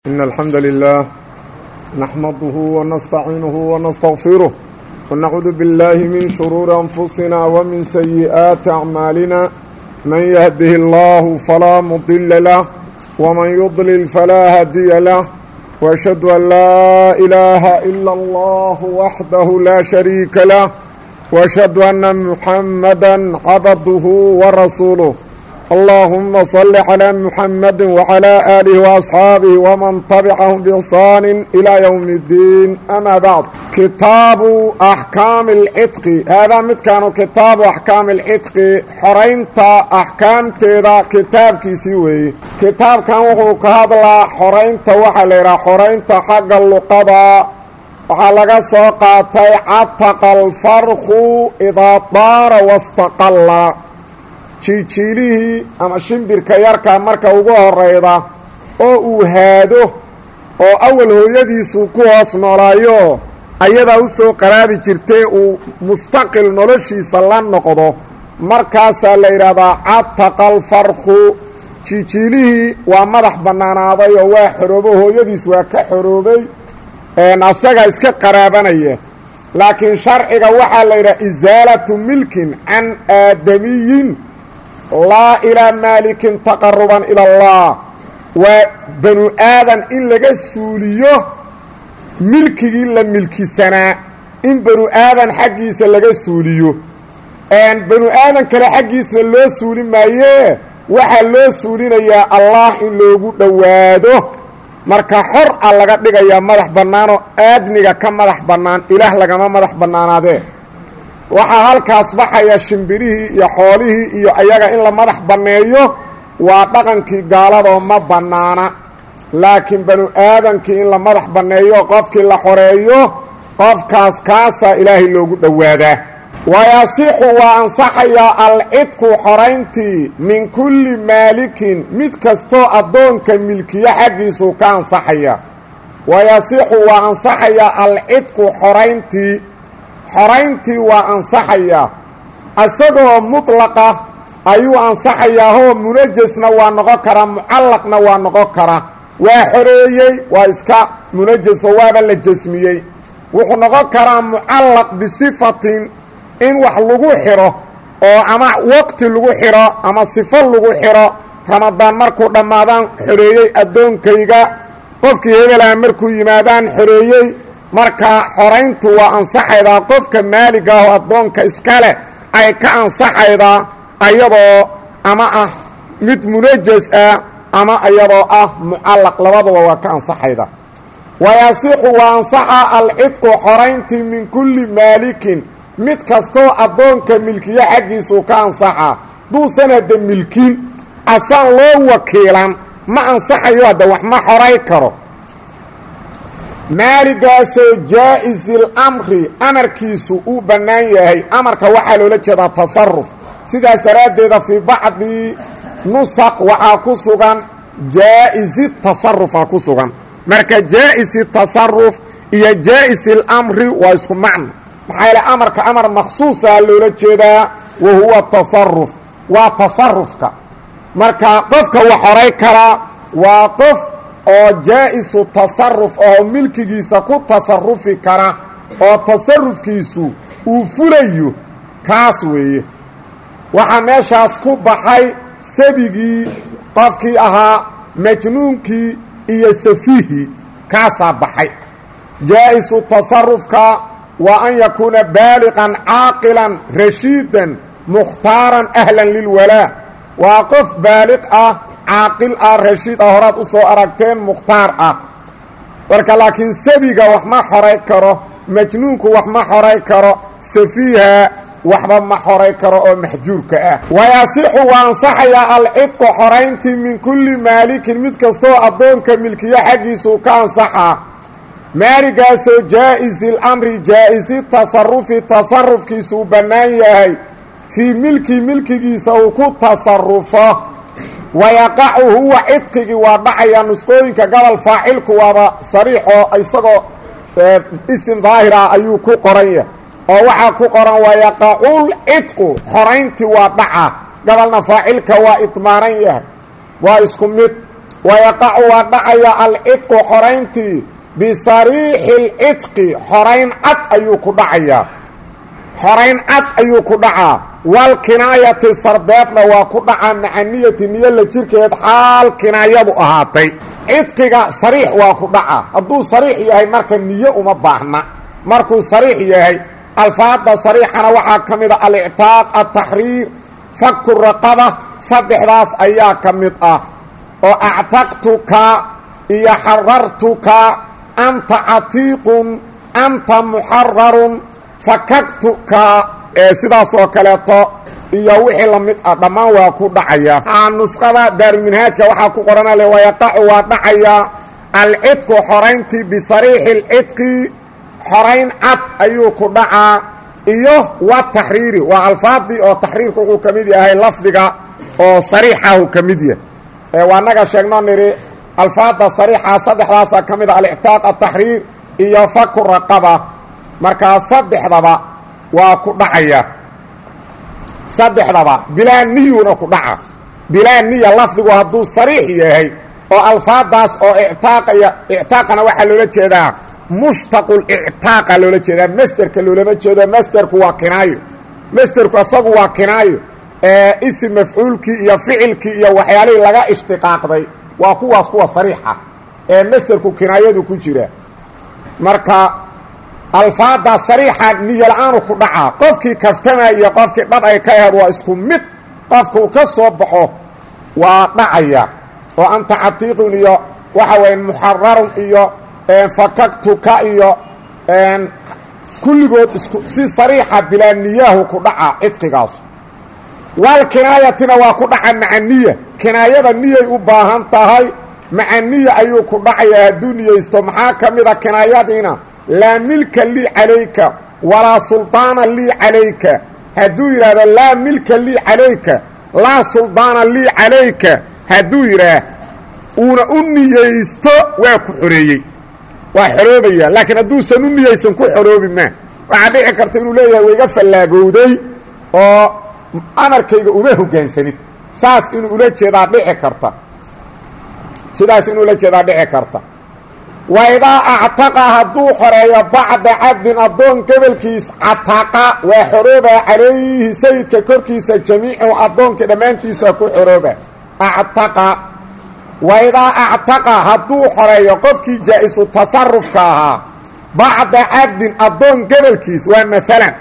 إن الحمد لله نحمده ونستعينه ونستغفره ونعوذ بالله من شرور أنفسنا ومن سيئات أعمالنا من يهده الله فلا مضل له ومن يضلل فلا هدي له وأشهد أن لا إله إلا الله وحده لا شريك له وأشهد أن محمدا عبده ورسوله اللهم صل على محمد وعلى آله وأصحاabه ومن تبعهم بإحsaan إلى يوم الدين أmا bعd kitaabu أحكاami الcطqi haadaa midkaanu kitaabu أحكاami الcطqi xoraynta أxkaamteeda kitaabkiisii weeye kitaabkan wuxuu ka hadlaa xoraynta waxaa la yidhaha xoraynta xagga luqada waxaa laga soo qaatay cataqa الfarku إidaa daara واstaqala jiijiilihii ama shimbirka yarka marka ugu horayda oo uu haado oo awal hooyadiisu ku hoos noolaayo ayadaa u soo qaraabi jirtay uu mustaqil noloshiisa la noqdo markaasaa la yidhaahdaa cataqa alfarku jiijiilihii waa madax bannaanaaday oo waa xoroobo hooyadiis waa ka xoroobay asaga iska qaraabanaya laakiin sharciga waxaa la yidhaha isaalatu milkin can aadamiyin laa ilaa maalikin taqaruban ila allah waa banu aadan in laga suuliyo milkigii la milkisanaa in banu aadan xaggiisa laga suuliyo banu aadan kale xaggiisna loo suuli maayee waxaa loo suulinayaa allah in loogu dhowaado marka xor a laga dhigayaa madax bannaanoo aadmiga ka madax bannaan ilaah lagama madax bannaanaadee waxaa halkaas baxaya shimbirihii iyo xoolihii iyo ayaga in la madax banneeyo waa dhaqankii gaaladoo ma bannaana laakiin banu aadankii in la madax banneeyo qofkii la xoreeyo qofkaas kaasaa ilaahay loogu dhowaadaa wayasixu waa ansaxayaa alcidqu xorayntii min kulli maalikin mid kastoo addoonka milkiyo xaggiisuu ka ansaxaya wayasixu waa ansaxayaa alcidqu xorayntii xorayntii waa ansaxayaa isagoo mutlaqa ayuu ansaxayaa hoo munajasna waa noqon karaa mucallaqna waa noqon karaa waa xoreeyey waa iska munajaso waaba la jasmiyey wuxuu noqon karaa mucallaq bisifatin in wax lagu xidho oo ama waqti lagu xidho ama sifo lagu xidho ramadaan markuu dhammaadaan xoreeyey addoonkayga qofkii hebelaha markuu yimaadaan xoreeyey marka xorayntu waa ansaxaydaa qofka maaliga ah oo addoonka iska leh ay ka ansaxaydaa ayadoo ama ah mid munajas ah ama iyadoo ah mucallaq labaduba waa ka ansaxayda wayasixu waa ansaxa alcidqu xorayntii min kulli maalikin mid kastoo addoonka milkiyo xaggiisuu ka ansaxaa duusan hadda milkin asaan loo wakiilan ma ansaxayo hadda wax ma xoray karo maaligaasoo jaa-isil amri amarkiisu uu bannaan yahay amarka waxaa loola jeedaa tasaruf sidaas daraaddeeda fii bacdi nusaq waxaa ku sugan jaa-isi tasarufa ku sugan marka jaa-isi tasaruf iyo jaa-isil amri waa isku macno maxaa yaele amarka amar makhsuusaa loola jeedaa wa huwa tasaruf waa tasarufka marka qofka wax horay karaa waa qof oo jaa-isu tasaruf oo milkigiisa ku tasarufi kara oo tasarufkiisu uu fulayo kaas weeye waxaa meeshaas ku baxay sabigii qofkii ahaa majnuunkii iyo safiihii kaasaa baxay jaa-isu tasarufka waa an yakuuna baaliqan caaqilan rashiidan mukhtaaran ahlan lilwalaa waa qof baaliq ah caaqil ah rashiid ah horaad u soo aragteen mukhtaar ah marka laakiin sabiga wax ma xoray karo majnuunku wax ma xoray karo safiiha waxba ma xoray karo oo maxjuurka ah wayasixu waa ansaxayaa alcidqu xorayntii min kulli maalikin mid kastoo addoonka milkiyo xaggiisuu ka ansaxaa maaligaasoo jaa-isi lamri jaa-isi tasarufi tasarufkiisuu bannaan yahay fii milki milkigiisa uu ku tasarufo wayaqacu huwa cidqigii waa dhacayaa nusqooyinka gobol faacilku waaba sariixoo isagoo isim daahir ah ayuu ku qoran yahay oo waxaa ku qoran wayaqacul cidqu xorayntii waa dhaca gobolna faacilka waa idmaaran yahay waa isku mid wayaqacu waa dhacaya alcidqu xorayntii bisariixi lcidqi xorayn cad ayuu ku dhacayaa xorayn cad ayuu ku dhacaa walkinaayati sarbeebna waa ku dhacaa macaniyati niyo la jirkeed xaal kinaayadu ahaatay cidqiga sariix waa ku dhacaa hadduu sariix yahay marka niyo uma baahna markuu sariix yahay alfaada sariixana waxaa ka mid a alictaaq altaxriir faku raqaba saddexdaas ayaa ka mid ah oo actaqtuka iyo xarartuka anta catiiqun anta muxararun fakaktuka sidaas oo kaleeto iyo wixii la mid ah dhammaan waa ku dhacaya nusqada daaruminhaajka waxaa ku qorana le wayaqacu waa dhacaya alcidqu xorayntii bisariixi lcidqi xorayn cad ayuu ku dhacaa iyo wa taxriiri waa alfaadii oo taxriirku wuxuu ka mid yahay lafdiga oo sariixahu ka mid yahay waa naga sheegno nidhi alfaada sariixa saddexdaasaa ka mid a alictaaq ataxriir iyo faku raqaba markaa saddexdaba waa ku dhacaya saddexdaba bilaa niyuna ku dhaca bilaa niya lafdigu hadduu sariix yahay oo alfaadaas oo ictaaqaya ictaaqana waxaa loola jeedaa mushtaqul ictaaqa loola jeedaa masterka loolama jeedo masterku waa kinaayo masterku asagu waa kinaayo isim mafcuulkii iyo ficilkii iyo waxyaalihii laga ishtiqaaqday waa kuwaas kuwa sariixa ee masterku kinaayadu ku jira marka alfaada sariixa niyo la-aanu ku dhacaa qofkii kaftama iyo qofkii dhab ay ka aheed waa isku mid qofka uu ka soo baxo waa dhacaya oo anta catiiqun iyo waxa weya muxararun iyo fakaktuka iyo kulligood isku si sariixa bilaa niyaahu ku dhacaa cidqigaas wal kinaayatina waa ku dhaca macaniya kinaayada niyay u baahan tahay macaniya ayuu ku dhacayaa hadduu niyeysto maxaa ka mida kinaayadiina laa milka lii calayka walaa suldaana lii calayka hadduu yidhaahdo laa milka lii calayka laa suldaana lii calayka hadduu yidhaah uuna u niyeysto waa ku xoreeyey waa xoroobaya laakiin hadduusan u niyeysan ku xoroobi maa waxaa dhici karta inuu leeyahay wayga fallaagowday oo amarkayga uma hoggaansanid saas inuu ula jeedaa dhici karta sidaas inuu ula jeedaa dhici karta wa idaa actaqa hadduu xoreeyo bacda cabdin addoon gobolkiis cataqa waa xorooba calayhi sayidka korkiisa jamiicu addoonkii dhammaantiisa ku xorooba actaqa wa idaa actaqa hadduu xoreeyo qofkii jaa-isu tasarufka ahaa bacda cabdin addoon gobolkiis waa maalan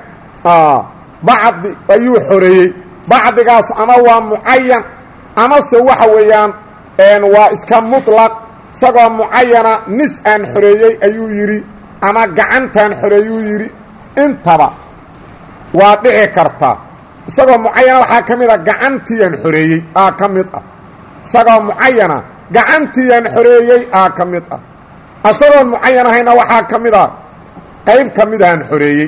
bacdi ayuu xoreeyey bacdigaas ama waa mucayan amase waxa weeyaan waa iska muطlaq isagoo mucayana nis aan xoreeyey ayuu yidhi ama gacantaan xoreeyuu yidhi intaba waa dhici karta isagoo mucayana waxaa ka mid a gacantiiaan xoreeyey aa ka mid ah isagoo mucayana gacantiiaan xoreeyey aa ka mid ah isagoon mucayan ahayna waxaa ka mid a qayb ka mid aan xoreeyey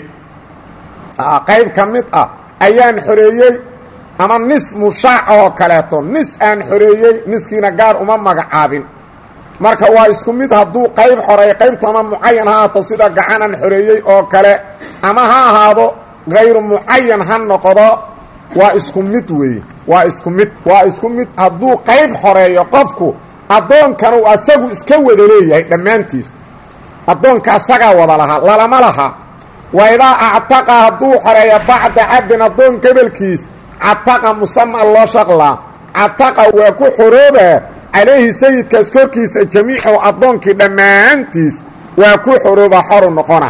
qayb ka mid ah ayaan xoreeyey ama nis mushaac oo kaleeto nis aan xoreeyey niskiina gaar uma magacaabin marka waa isku mid hadduu qayb xoreey qaybtu ama mucayan ha ahaato sida gacanaan xoreeyey oo kale ama ha ahaado hayru mucayan ha noqdo waa isku mid weeye waa isku mid waa isku mid hadduu qayb xoreeyo qofku addoonkan uu asagu iska wada leeyahay dhammaantiis addoonka asagaa wada lahaa lalama laha wa idaa actaqa hadduu xoreeyo bacda cabdin addoon gobolkiis cataqa musaman loo shaqlaa cataqa waa ku xoroobaa calayhi sayidkaas korkiisa jamiicu addoonkii dhammaantiis waa ku xorooba xoru noqona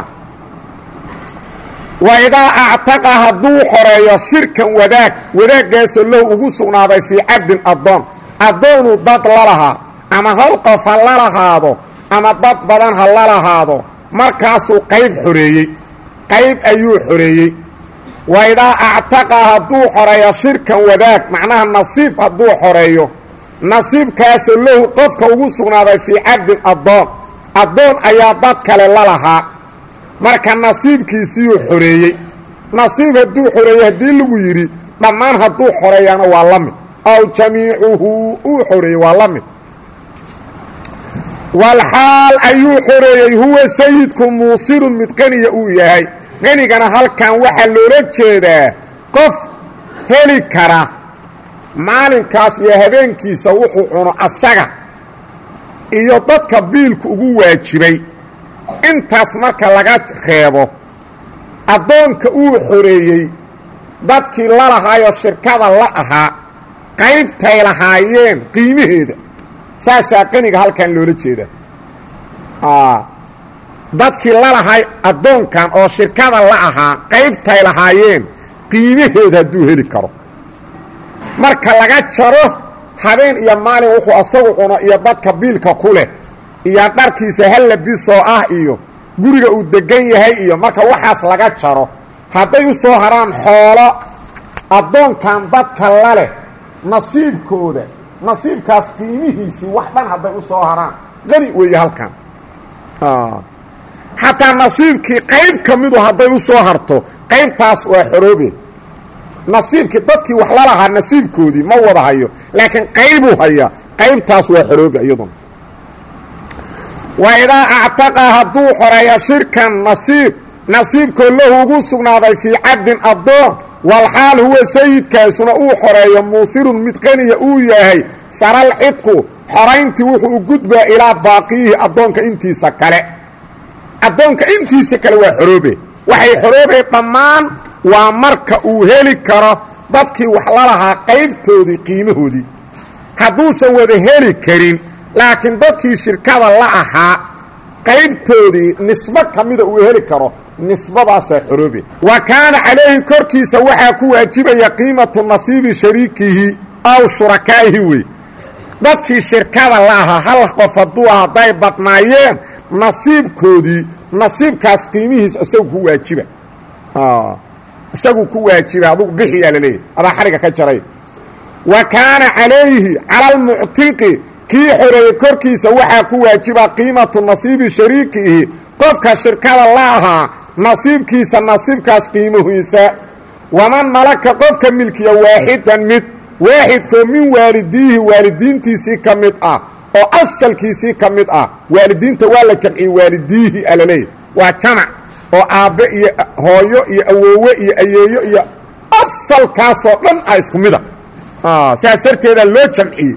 wa idaa actaqa hadduu xoreeyo shirkan wadaag wadaaggaasoo low ugu sugnaaday fii cabdin addoon addoonuu dad la lahaa ama hal qof ha la lahaado ama dad badan ha la lahaado markaasuu qayb xoreeyey qayb ayuu xoreeyey wa idaa actaqa hadduu xoreeyo shirkan wadaag macnaha nasiib hadduu xoreeyo nasiibkaasoo lahu qofka ugu sugnaaday fii cabdin addoon addoon ayaa dad kale la lahaa marka nasiibkiisiyuu xoreeyey nasiib hadduu xoreeyey haddii lagu yidhi dhammaan hadduu xoreeyana waa la mid aw jamiicuhu uu xoreeyey waa la mid walxaal ayuu xoreeyey huwa sayidku muusirun mid qaniya uu yahay qanigana halkan waxaa loola jeedaa qof heli kara maalinkaas iyo habeenkiisa wuxuu cuno asaga iyo dadka biilku ugu waajibay intaas marka laga reebo addoonka uu xoreeyey dadkii la lahaayoo shirkada la ahaa qaybtay lahaayeen qiimaheeda saasaa qaniga halkan loola jeeda dadkii la lahay addoonkan oo shirkada la ahaa qaybtay lahaayeen qiimaheeda hadduu heli karo marka laga jaro habeen iyo maalin wuxuu asagu cuno iyo dadka biilka ku leh iyo dharkiisa hallabisoo ah iyo guriga uu degan yahay iyo marka waxaas laga jaro hadday u soo haraan xoolo addoonkan dadka la leh nasiibkooda nasiibkaas qiimihiisii wax dhan hadday u soo haraan qani weeye halkan xataa nasiibkii qayb ka midu hadday u soo harto qaybtaas waa xoroobe nasiibkii dadkii wax la lahaa nasiibkoodii ma wada hayo laakiin qaybuu hayaa qaybtaas waa xoroobe iyaduna wa idaa actaqa hadduu xoreeyo shirkan nasiib nasiibkoo lahu ugu sugnaaday fii cabdin addoon walxaal huwa sayidkaasuna uu xoreeyo muusirun mid qaniya uu yahay saral cidku xorayntii wuxuu u gudbaa ilaa baaqiyihi addoonka intiisa kale addoonka intiisa kale waa xoroobe waxay xoroobay dhammaan waa marka uu heli karo dadkii wax la lahaa qaybtoodii qiimahoodii hadduusan wada heli karin laakiin dadkii shirkada la ahaa qaybtoodii nisbo ka mida uu heli karo nisbadaasaa xoroobe wa kaana calayhi korkiisa waxaa ku waajibaya qiimatu nasiibi shariikihi aw shurakaa'ihi wey dadkii shirkada la ahaa hal qof hadduu ah hadday badnaayeen nasiibkoodii nasiibkaas qiimihiis isagu ku waajiba isagu ku waajiba adugu bixiyaa laleeyahy adaa xariga ka jaray wa kaana calayhi cala almuctiqi kii xoreeyey korkiisa waxaa ku waajiba qiimatu nasiibi shariikihi qofka shirkada la ahaa nasiibkiisa nasiibkaas qiimahiisa waman malaka qofka milkiya waaxidan mid waaxidkoo min waalidiihi waalidiintiisii ka mid ah oo asalkiisii ka mid ah waalidiinta waa la jamciyey waalidiihi alaleeyahy waa jamac oo aabbe iyo hooyo iyo awoowe iyo ayeeyo iyo asalkaasoo dhan ah isku mida sidaas darteeda loo jamciyey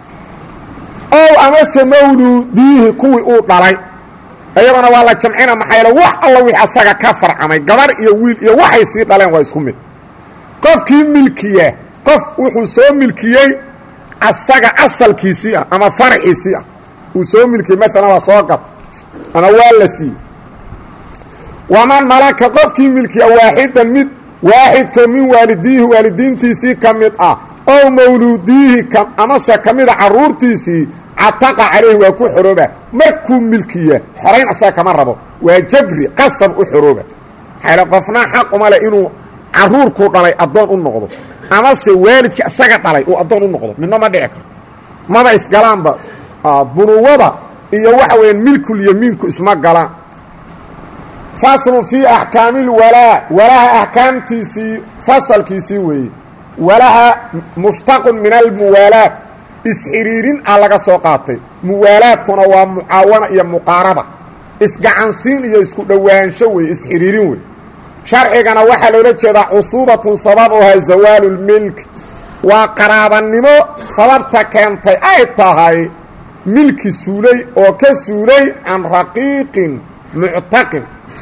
ow amase mawluudiihi kuwii uu dhalay iyagona waa la jamcina maxayl wax alla wix asaga ka farcamay gabar iyo wiil iyo waxay sii dhaleen waa isku mid qofkii milkiya qof wuxuu soo milkiyey asaga asalkiisii ah ama farciisii ah uu soo milkiyey maalan waa soo gat ama waa la siiyey waman malaka qofkii milkiya waaxidan mid waaxidkoo min waalidiihi waalidiintiisii ka mid ah ow mawluudiihi amase ka mida carruurtiisii cataqa calayhi waa ku xorooba markuu milkiya xorayn asaga kama rabo waa jabri qasab u xorooba maxayle qofna xaq uma leh inuu carruurkuu dhalay addoon u noqdo amase waalidkii isaga dhalay uu addoon u noqdo midna ma dhici karto maba isgalaanba bunuwada iyo waxa weeyaan milkulyamiinku isma galaan faslun fii axkaami lwalaa walaha axkaamtiisii fasalkiisii weeye walaha mushtaqun min almuwaalaat isxiriirin ah laga soo qaatay muwaalaadkuna waa mucaawana iyo muqaaraba isgacansiin iyo isku dhowaansho weeye isxiriirin wey sharcigana waxaa loola jeedaa cusuubatun sababuhaa zawaalu lmilk waa qaraabanimo sababta keentay ay tahay milki suulay oo ka suulay can raqiiqin muctaqin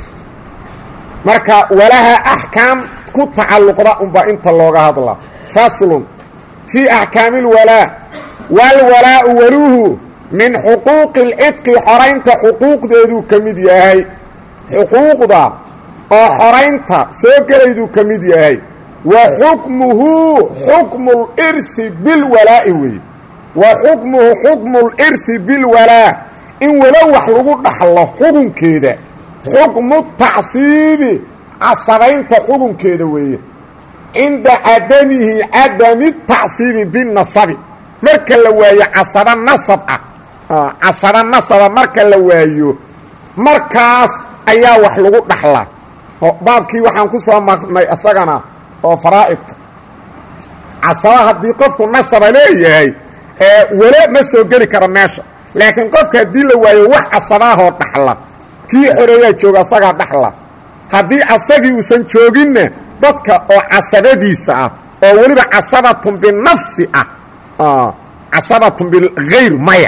marka walaha axkaam ku tacalluqda unbaa inta looga hadlaa faslun fii axkaami اlwalaa waalwalaau waluhu min xuquuqi اlcidqi xoraynta xuquuqdeeduu ka mid yahay xuquuqda oo xoraynta soo gelayduu ka mid yahay wa xukmuhu xukmu lirhi bilwalaa'i weeye wa xukmuhu xukmu lirhi bilwalaa in walo wax lagu dhaxlo xukunkeeda xukmu tacsiibi casabaynta xukunkeeda weeye cinda cadamihi cadami tacsiibi binasabi marka la waayo casaba nasab ah casaba nasaba marka la waayo markaas ayaa wax lagu dhaxlaa baabkii waxaan ku soo marnay isagana oo faraa'idka casaba haddii qofku nasaba leeyahay wele ma soo geli karo meesha laakiin qofka haddii la waayo wax casabaahoo dhaxla kii xoreeyaa jooga asagaa dhaxla haddii asagii uusan jooginna dadka oo casabadiisa ah oo weliba casabatun binafsi ah casabatun bihayr maya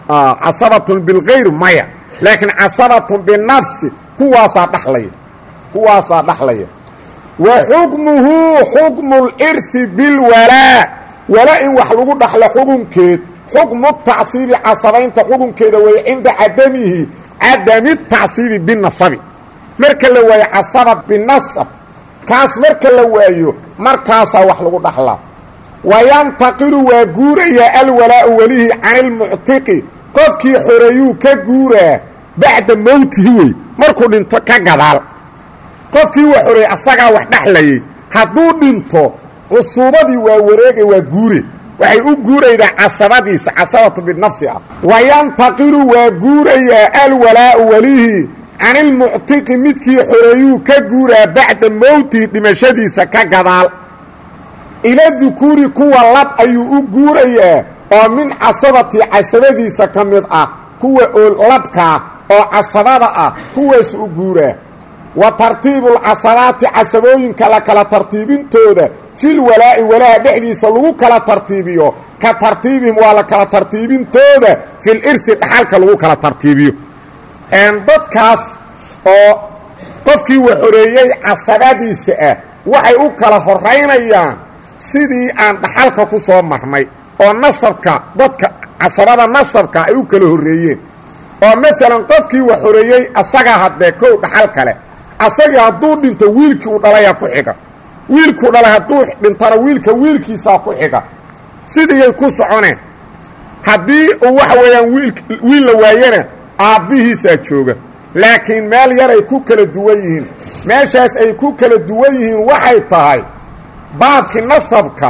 casabatun bilkayr maya laakiin casabatun binafsi kuwaasaa dhalaya kuwaasaa dhaxlaya wa xukmuhu xukmu lirhi bilwalaa wala in wax lagu dhaxlo xukunkeed xukmu tacsiibi casabaynta xukunkeeda weeye cinda cadamihi cadami tacsiibi binasabi marka la waayo casaba binasab kaas marka la waayo markaasaa wax lagu dhaxlaa wayantaqilu waa guurayaa alwalaau welihii can ilmuctiqi qofkii xoreeyuu ka guuraa bacda mowtihi wey markuu dhinto ka gadaal qofkii wa xoreeyey asagaa wax dhexlayay hadduu dhinto cusuubadii waa wareegay waa guure waxay u guuraydaa casabadiisa casabatu binafsi ah wayantaqilu waa guurayaa alwalaau welihii can ilmuctiqi midkii xoreeyuu ka guuraa bacda mowtihi dhimashadiisa ka gadaal ila dukuuri kuwa lab ayuu u guurayaa oo min casabati casabadiisa ka mid ah kuwa oo labkaa oo casabada ah kuwaas u guuraa wa tartiibulcasabaati casabooyinka la kala tartiibintooda fil walaa'i walaaha dhexdiisa lagu kala tartiibiyo ka tartiibihim waa la kala tartiibintooda fil irhi dhaxalka lagu kala tartiibiyo dadkaas oo qofkii wa xoreeyey casabadiisa ah waxay u kala horaynayaan sidii aan dhaxalka ku soo marnay oo nasabka dadka casabada nasabka ay u kala horreeyeen oo maalan qofkii wa xoreeyey asagaa haddee kow dhaxal kale asagii hadduu dhinto wiilkii uu dhalayaa ku xiga wiilkuu dhalay hadduu dhintona wiilka wiilkiisaa ku xiga sidiiyay ku soconeen haddii uu waxa weeyaan wiil wiil la waayana aabbihiisaa jooga laakiin meel yaray ku kala duwan yihiin meeshaas ay ku kala duwan yihiin waxay tahay baabkii nasabka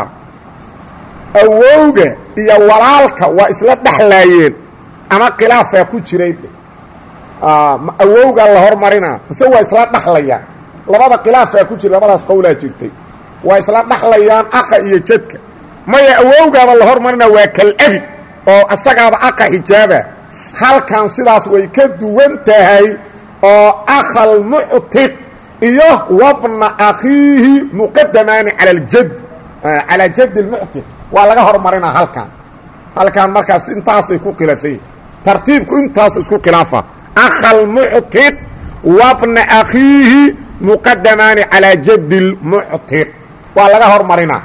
awowga iyo walaalka waa isla dhexlaayeen ama khilaafaa ku jiray awowgaa la hormarinaa mise waa isla dhaxlayaan labada khilaafaa ku jira labadaas qowlaa jirtay waa isla dhaxlayaan aqa iyo jadka maya awowgaaba la hormarinaa waa kal-abi oo asagaaba aqa xijaaba halkan sidaas way ka duwan tahay oo akhalmuctiq iyo wabna akhiihi muqadamaani cala aljad calaa jad lmuctiq waa laga hormarinaa halkan halkan markaas intaasay ku khilaafsany tartiibku intaasu isku khilaafa akhalmuctiq wabna akhiihi muqadamaani calaa jad lmuctiq waa laga hormarinaa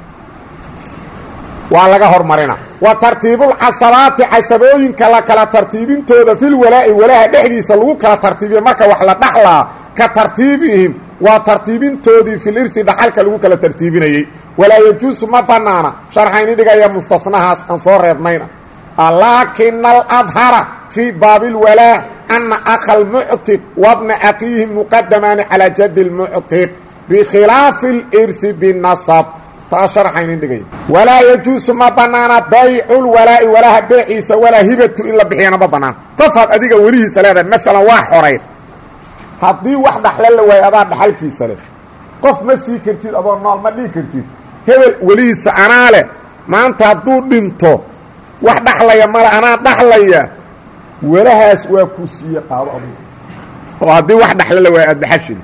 waa laga hormarinaa wa tartiibulcasabaati casabooyinka la kala tartiibintooda fil walaa'i walaaha dhexdiisa lagu kala tartiibiyo marka wax la dhaxlaa ka tartiibihim waa tartiibintoodii fil irhi dhaxalka lagu kala tartiibinayey walaa yajuusu ma bannaana sharxayni dhigaya mustafnahaas aan soo reebnayna laakina aladhara fii baabi lwalaa ana akha almuctiq wabna akiihi muqadamaani calaa jadi lmuctiq bikhilaafi alirhi binasab taa sharxaynin dhigaya walaa yajuusu ma bannaana bayculwalaa'i walaaha beeciisa walaa hibatu in la bixiyana ma bannaan qofaad adiga welihiisa leedahay maalan waa xoray haddii wax dhaxle la waayo adaa dhaxalkiisa leh qof ma sii kartid adoo nool ma dhigi kartid hebel welihiisa anaa leh maanta hadduu dhinto wax dhaxlaya male anaa dhaxlaya walahaas waa ku siiye qaado adugu oo haddii wax dhaxle la waayo aada dhaxashid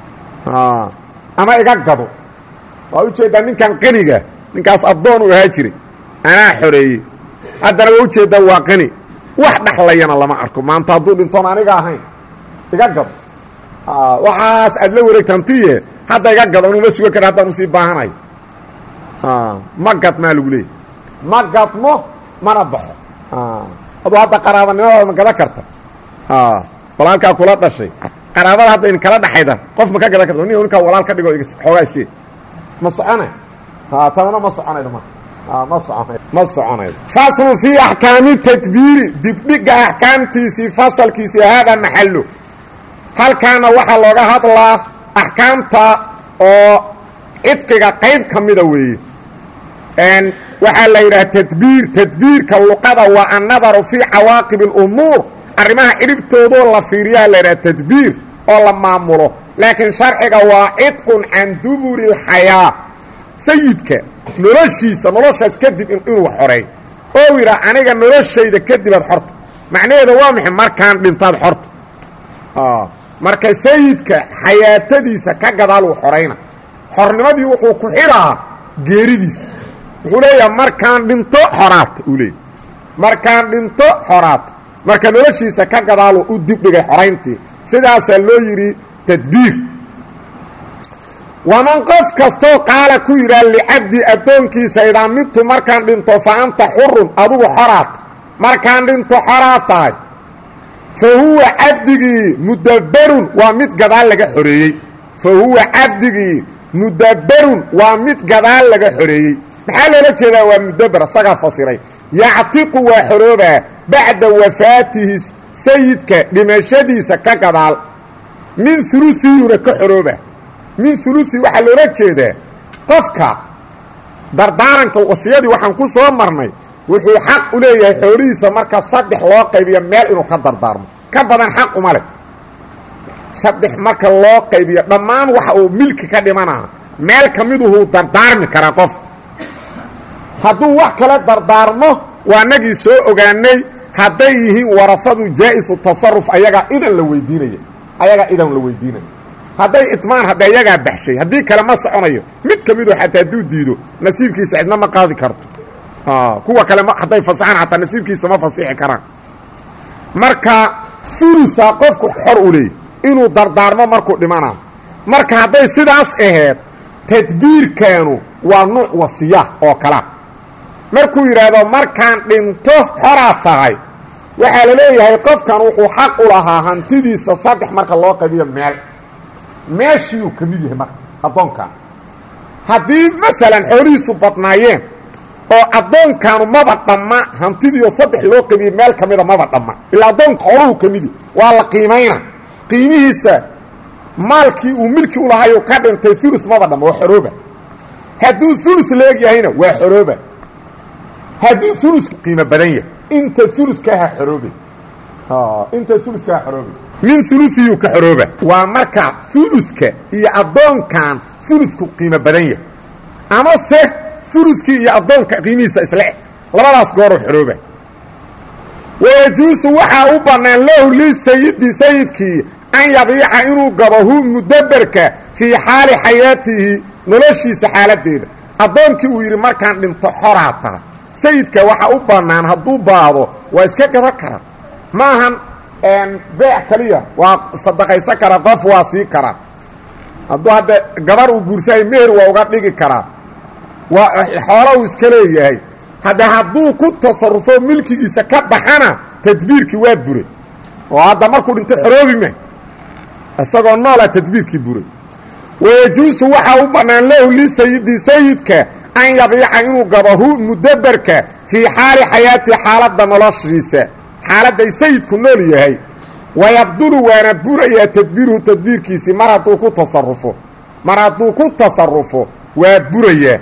ama iga gado waa ujeeddaa ninkan qaniga ninkaas addoon uu ahaa jiray anaa xoreeyey haddana waa ujeeddaa waa qani wax dhaxlayana lama arko maanta hadduu dhintoon aniga ahayn iga gado waxaas aad la wareegtantiye hadda iga gado inuma sugan kara haddaan usii baahanayo ma gad maa lagu leeyay ma gadmo mana baxo aduu hadda qaraabanimadaada ma gadan karta walaalkaa kula dhashay qaraabada hadda in kala dhaxayda qof ma ka gadan karta nin ninkaa walaal ka dhigo xoogaa sie ma socona tanana ma soconaydo ma ma soconay ma soconaydo faslun fii axkaami tadbiiri dibdhiga axkaamtiisii fasalkiisii haadaa maxallo halkaana waxaa looga hadlaa axkaamta oo cidqiga qayb ka mida weeye waxaa la yidhaha tadbiir tadbiirka luqada waa annadaru fii cawaaqib اlumuur arrimaha cidhibtoodoo la fiiriyaa la yidhaha tadbiir oo la maamulo laakiin sharciga waa cidqun can duburi اlxayaa sayidka noloshiisa noloshaas kadib inuu xoreey oo yidhaa aniga noloshayda kadibaad xorta macnaheeda waa maxay markaan dhintaad xorta marka sayidka xayaatadiisa ka gadaal uu xorayna xornimadii wuxuu ku xidhaa geeridiisa wuxuu leeyaha markaan dhinto xoraata uu leeyay markaan dhinto xoraata marka noloshiisa ka gadaalu u dibdhigay xorayntii sidaasaa loo yidhi tadbiir waman qof kastoo qaala ku yidhaha licabdi addoonkiisa idaa midtu markaan dhinto fa anta xurun adugu xoraat markaan dhinto xoraad tahay fa huwa cabdigii mudabberun waa mid gadaal laga xoreeyey fa huwa cabdigii mudabberun waa mid gadaal laga xoreeyey maxaa loola jeedaa waa mudabber isagaa fasiray yactiqu waa xoroobaa bacda wafaatihi sayidka dhimashadiisa ka gadaal min uluiyuna ka xorooba min uluii waxaa loola jeedaa qofka dardaaranka wasiyadii waxaan ku soo marnay wuxuu xaq u leeyahay xoolihiisa marka saddex loo qaybiyo meel inuu ka dardaarmo ka badan xaq uma leh saddex marka loo qaybiyo dhammaan waxa uu milki ka dhimanaa meel ka miduhuu dardaarmi karaa qof hadduu wax kala dardaarmo waa nagii soo ogaanay hadday yihiin warafadu jaa-isu tasaruf ayagaa idan la weydiinaya ayagaa idan la weydiinaya hadday itmaan hadda ayagaa baxshay haddii kale ma soconayo mid ka midu xataa hadduu diido nasiibkiisa cidna ma qaadi karto kuwa kale hadday fasaxaan xataa nasiibkiisa ma fasixi karaan marka uluha qofku xor u leeyay inuu dardaarmo markuu dhimana marka hadday sidaas ahayd tadbiirkaanu waa nuuc wasiya oo kala markuu yidhaahdo markaan dhinto xoraa tahay waxaa la leeyahay qofkan wuxuu xaq u lahaa hantidiisa saddex marka loo qaybiyo meel meeshiiuu ka mid yahay marka addoonkan haddii maalan xoolihiisu badnaayeen oo addoonkaanu maba dhamma hantidiio saddex loo qabiye meel ka mida maba dhamma ilaa addoonka xooluhu ka midi waa la qiimayna qiimihiisa maalkii uu milki u lahayu ka dhintay ulu maba dhamma waa xorooba hadduu ulu leeg yahayna waa xorooba hadduu ulu qiimo badan yahay inta ulukaaha xoroobe inta ulukaaha xoroobe min uluyuu ka xorooba waa marka uluka iyo addoonkan uludku qiimo badan yahay ama se uludkii iyo addoonka qiimihiisa isle labadaas gooroo xorooba wayajuusu waxaa u bannaan lahu lisayidi sayidkii an yabiica inuu gabo hu mudaberka fii xaali xayaatihi noloshiisa xaaladeeda addoonkii uu yidhi markaan dhinto xoraa tahay sayidka waxaa u bannaan hadduu baado waa iska gadan karaa ma ahan beec kaliya waa sadaqaysan karaa qof waa sii karaa hadduu hadda gabar uu guursahay meher waa uga dhigi karaa waa xoola uu iska leeyahay hadda hadduu ku tasarufo milkigiisa ka baxana tadbiirkii waa buray oo hadda markuu dhinto xoroobi ma isagoo noola tadbiirkii buray wayajuusu waxaa u bannaan lahu lisayidi sayidka an yabiica inuu gabahu mudaberka fii xaali xayaati xaaladda noloshiisa xaaladday sayidku nool yahay wayabdulu waana burayaa tadbiiruhu tadbiirkiisii mar hadduu ku tasarufo mar hadduu ku tasarufo waa burayaa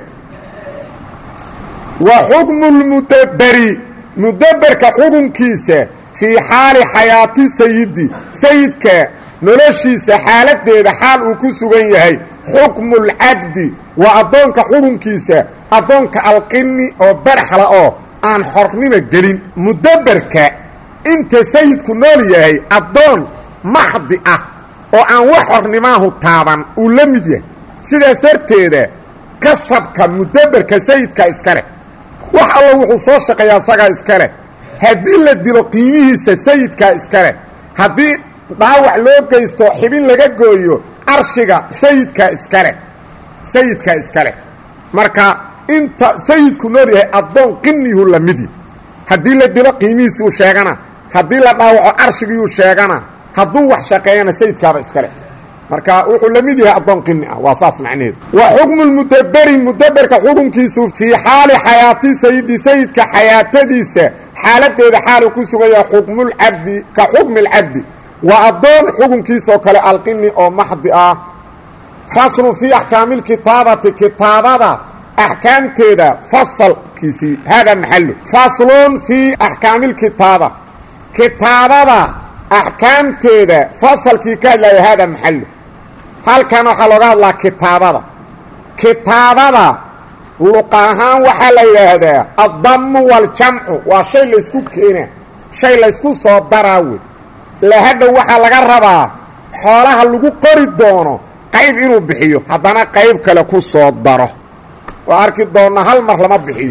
wa xukmu lmudaberi mudaberka xukunkiisa fii xaali xayaati sayidi sayidka noloshiisa xaaladeeda xaal uu ku sugan yahay xukmu lcabdi waa addoonka xukunkiisa addoonka alqini oo baraxla oo aan xornimo gelin mudaberka inta sayidku nool yahay addoon maxdi ah oo aan wax xornimaahu taaban uu la mid yahay sidaas darteeda kasabka mudaberka sayidka iska leh wax allo wuxuu soo shaqeeyaa isagaa iska leh haddii la dilo qiimihiisa sayidkaa iska leh haddii dhaawac loo geysto xibin laga gooyo arshiga sayidkaa iska leh sayidkaa iska leh marka inta sayidku nool yahay addoon qiniyuu la midi haddii la dilo qiimihiisuu sheegana haddii la dhaawaco arshigiyuu sheegana hadduu wax shaqeeyana sayidkaaba iska leh marka wuxuu la mid yahay addoon qini ah waa saas macnaheedu wa xukmu lmudaberi mudaberka xukunkiisu fii xaali xayaati sayidi sayidka xayaatadiisa xaaladeeda xaalu ku sugan yahay xukmulcabdi ka xukmi lcabdi waa addoon xukunkiisoo kale alqini oo maxdi ah faslun fii axkaami lkitaabati kitaabada axkaamteeda fasalkiisii hada maxalu faslun fii axkaami lkitaaba kitaabada axkaamteeda fasalkii ka hadlaya hada maxalu halkan waxaa looga hadlaa kitaabada kitaabada luqa ahaan waxaa la yidhaahdaa addamu waljamcu waa shay laysku keena shay laysku soo daraa wey lahadhow waxaa laga rabaa xoolaha lagu qori doono qayb inuu bixiyo haddana qayb kale ku soo daro waa arki doonna hal mar lama bixiyo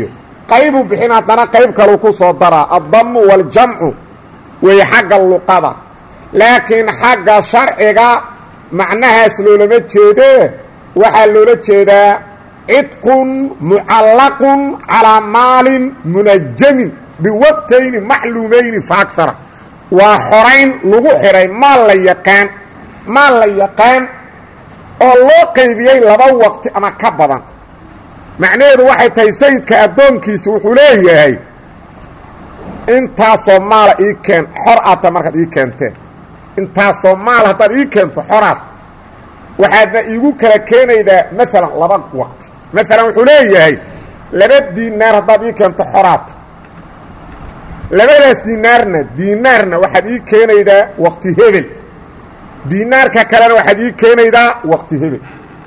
qaybuu bixin haddana qayb kaluu ku soo daraa addamu waaljamcu wey xagga luqada laakiin xagga sharciga macnahaas loolama jeedee waxaa loola jeedaa cidqun mucallaqun calaa maalin munajamin biwaqtayni macluumayni fa agara waa xorayn lagu xidhay maal la yaqaan maal la yaqaan oo loo qaybiyey laba waqti ama ka badan macnaheedu waxay tahay sayidka addoonkiisa wuxuu leeyahay intaasoo maala ii keen xor aadta markaad ii keenteen intaasoo maal haddaad ii keento xoraad waxaadna iigu kala keenaydaa maalan laba waqti maalan wuxuu leeyahay laba diinaar haddaad ii keento xoraad labadaas diinaarna diinaarna waxaad ii keenaydaa waqti hebel diinaarka kalena waxaad ii keenaydaa waqti hebel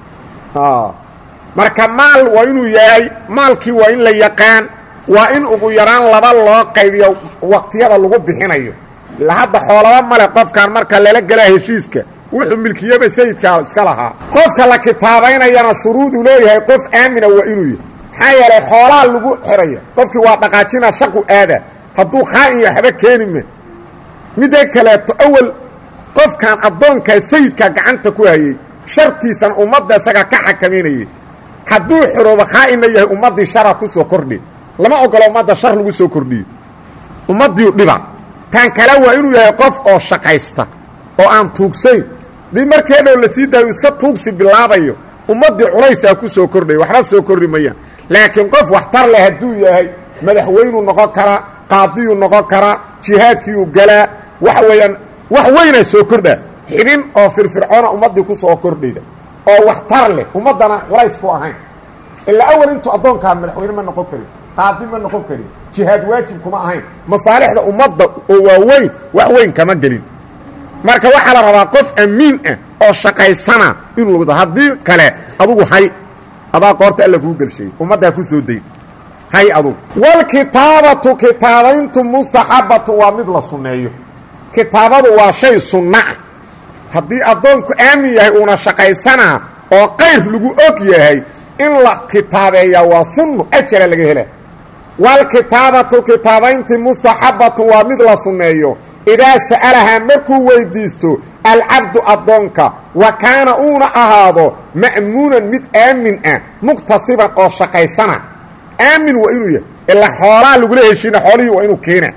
marka maal waa inuu yahay maalkii waa in la yaqaan waa in ugu yaraan laba loo qaybiyo waqtiyada lagu bixinayo ila hadda xoolaba male qofkan marka lala gelaa heshiiska wuxuu milkiyaba sayidkaa iska lahaa qofka la kitaabaynayana shuruuduu leeyahay qof aamina waa inuu yahay maxaa yeelay xoolaa lagu xidhaya qofkii waa dhaqaajina shaqu aada hadduu khaa'in waxba keeni ma midda kaleeto awel qofkan addoonkaa sayidkaa gacanta ku hayey shartiisan ummadda isaga ka xakamaynayay hadduu xoroobo khaa'inna yahay ummaddii shara ku soo kordhi lama ogolo ummadda shar lagu soo kordhiyo ummaddiiu dhiba tan kale waa inuu yahay qof oo shaqaysta oo aan tuugsayn dii markee dhow la sii daayo iska tuugsi bilaabayo ummaddii culaysaa ku soo kordhaya waxba soo kordhi mayaan laakiin qof waxtar leh hadduu yahay madaxweynuu noqon karaa qaadiyuu noqon karaa jihaadkiiyuu galaa waxa weeyaan wax weynaa soo kordhaa xibin oo firfircoona ummaddii ku soo kordhayda oo waxtar leh ummaddana culays ku ahayn ilaa awal intuu addoonkaa madaxweyne ma noqon karin qaadi ma noqon karin jihaad waajib kuma ahayn masaalixda ummadda oo waaweyn wax weyn kama gelin marka waxaa la rabaa qof amiin ah oo shaqaysana inuu logdo haddii kale adugu hay adaa qoorta alla kuu gelsheeyey ummaddaa ku soo day hay adugu walkitaabatu kitaabayntu mustaxabatu waa mid la sunneeyo kitaabadu waa shay sunno ah haddii addoonku aamin yahay uuna shaqaysanaa oo qayr lagu og yahay in la kitaabeeyaa waa sunno ajara laga hela walkitaabatu kitaabayntii mustaxabatu waa mid la sunneeyo idaa sa'alahaa markuu weydiisto alcabdu addoonka wa kaana uuna ahaado ma'muunan mid aamin ah muqtasiban oo shaqaysana aamin waa inuu yahay ilaa xoolaa lagula heshiina xoolihii waa inuu keena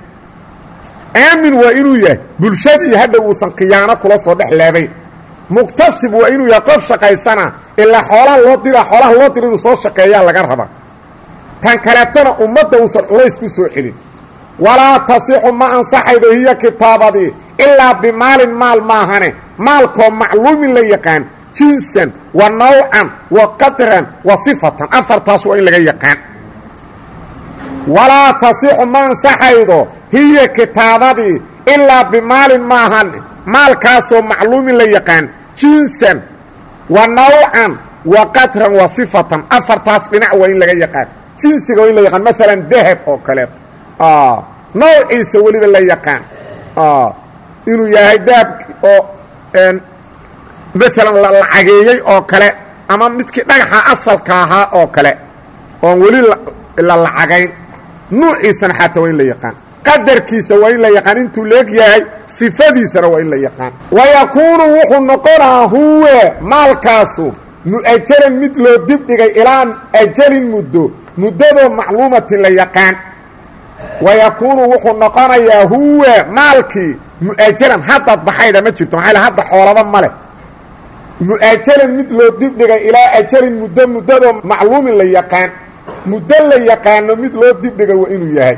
aamin waa inuu yahay bulshadii hadha uusan khiyaano kula soo dhex laabayn muqtasib waa inuu yahay qof shaqaysana ilaa xoolaha loo dira xoolaha loo dira inuu soo shaqeeyaa laga raba tan kaleetana ummadda uusan culays ku soo celin walaa tasixu ma ansaxaydo hiya kitaabadii ilaa bimaalin maal maahane maalkoo macluumin la yaqaan jinsan wa nawcan wa qadran wa sifatan afartaas waa in laga yaqaan walaa tasixu ma ansaxaydo hiya kitaabadii ilaa bimaalin maahane maalkaasoo macluumin la yaqaan jinsan wa nawcan wa qadran wa sifatan afartaas dhinac waa in laga yaqaan jinsiga waa in la yaqaan maalan dahab oo kaleeto nawciisa weliba la yaqaan inuu yahay dahab oo maalan la lacageeyey oo kale ama midkii dhagaxa asalka ahaa oo kale oon weli la lacagayn nuuciisana xataa waa in la yaqaan qadarkiisa waa in la yaqaan intuu leeg yahay sifadiisana waa in la yaqaan wa yakuunu wuxuu noqonaa huwe maalkaasu mu'ajalan mid loo dibdhigay ilaa ajalin muddo muddadoo macluumatin la yaqaan wa yakuunu wuxuu noqonayaa huwe maalkii mu'ajalan haddaad baxayda ma jirto maxaa hadda xoolaba ma leh mu'ajalan mid loo dibdhigay ilaa ajalin muddo muddadoo macluumin la yaqaan muddo la yaqaano mid loo dibdhigay waa inuu yahay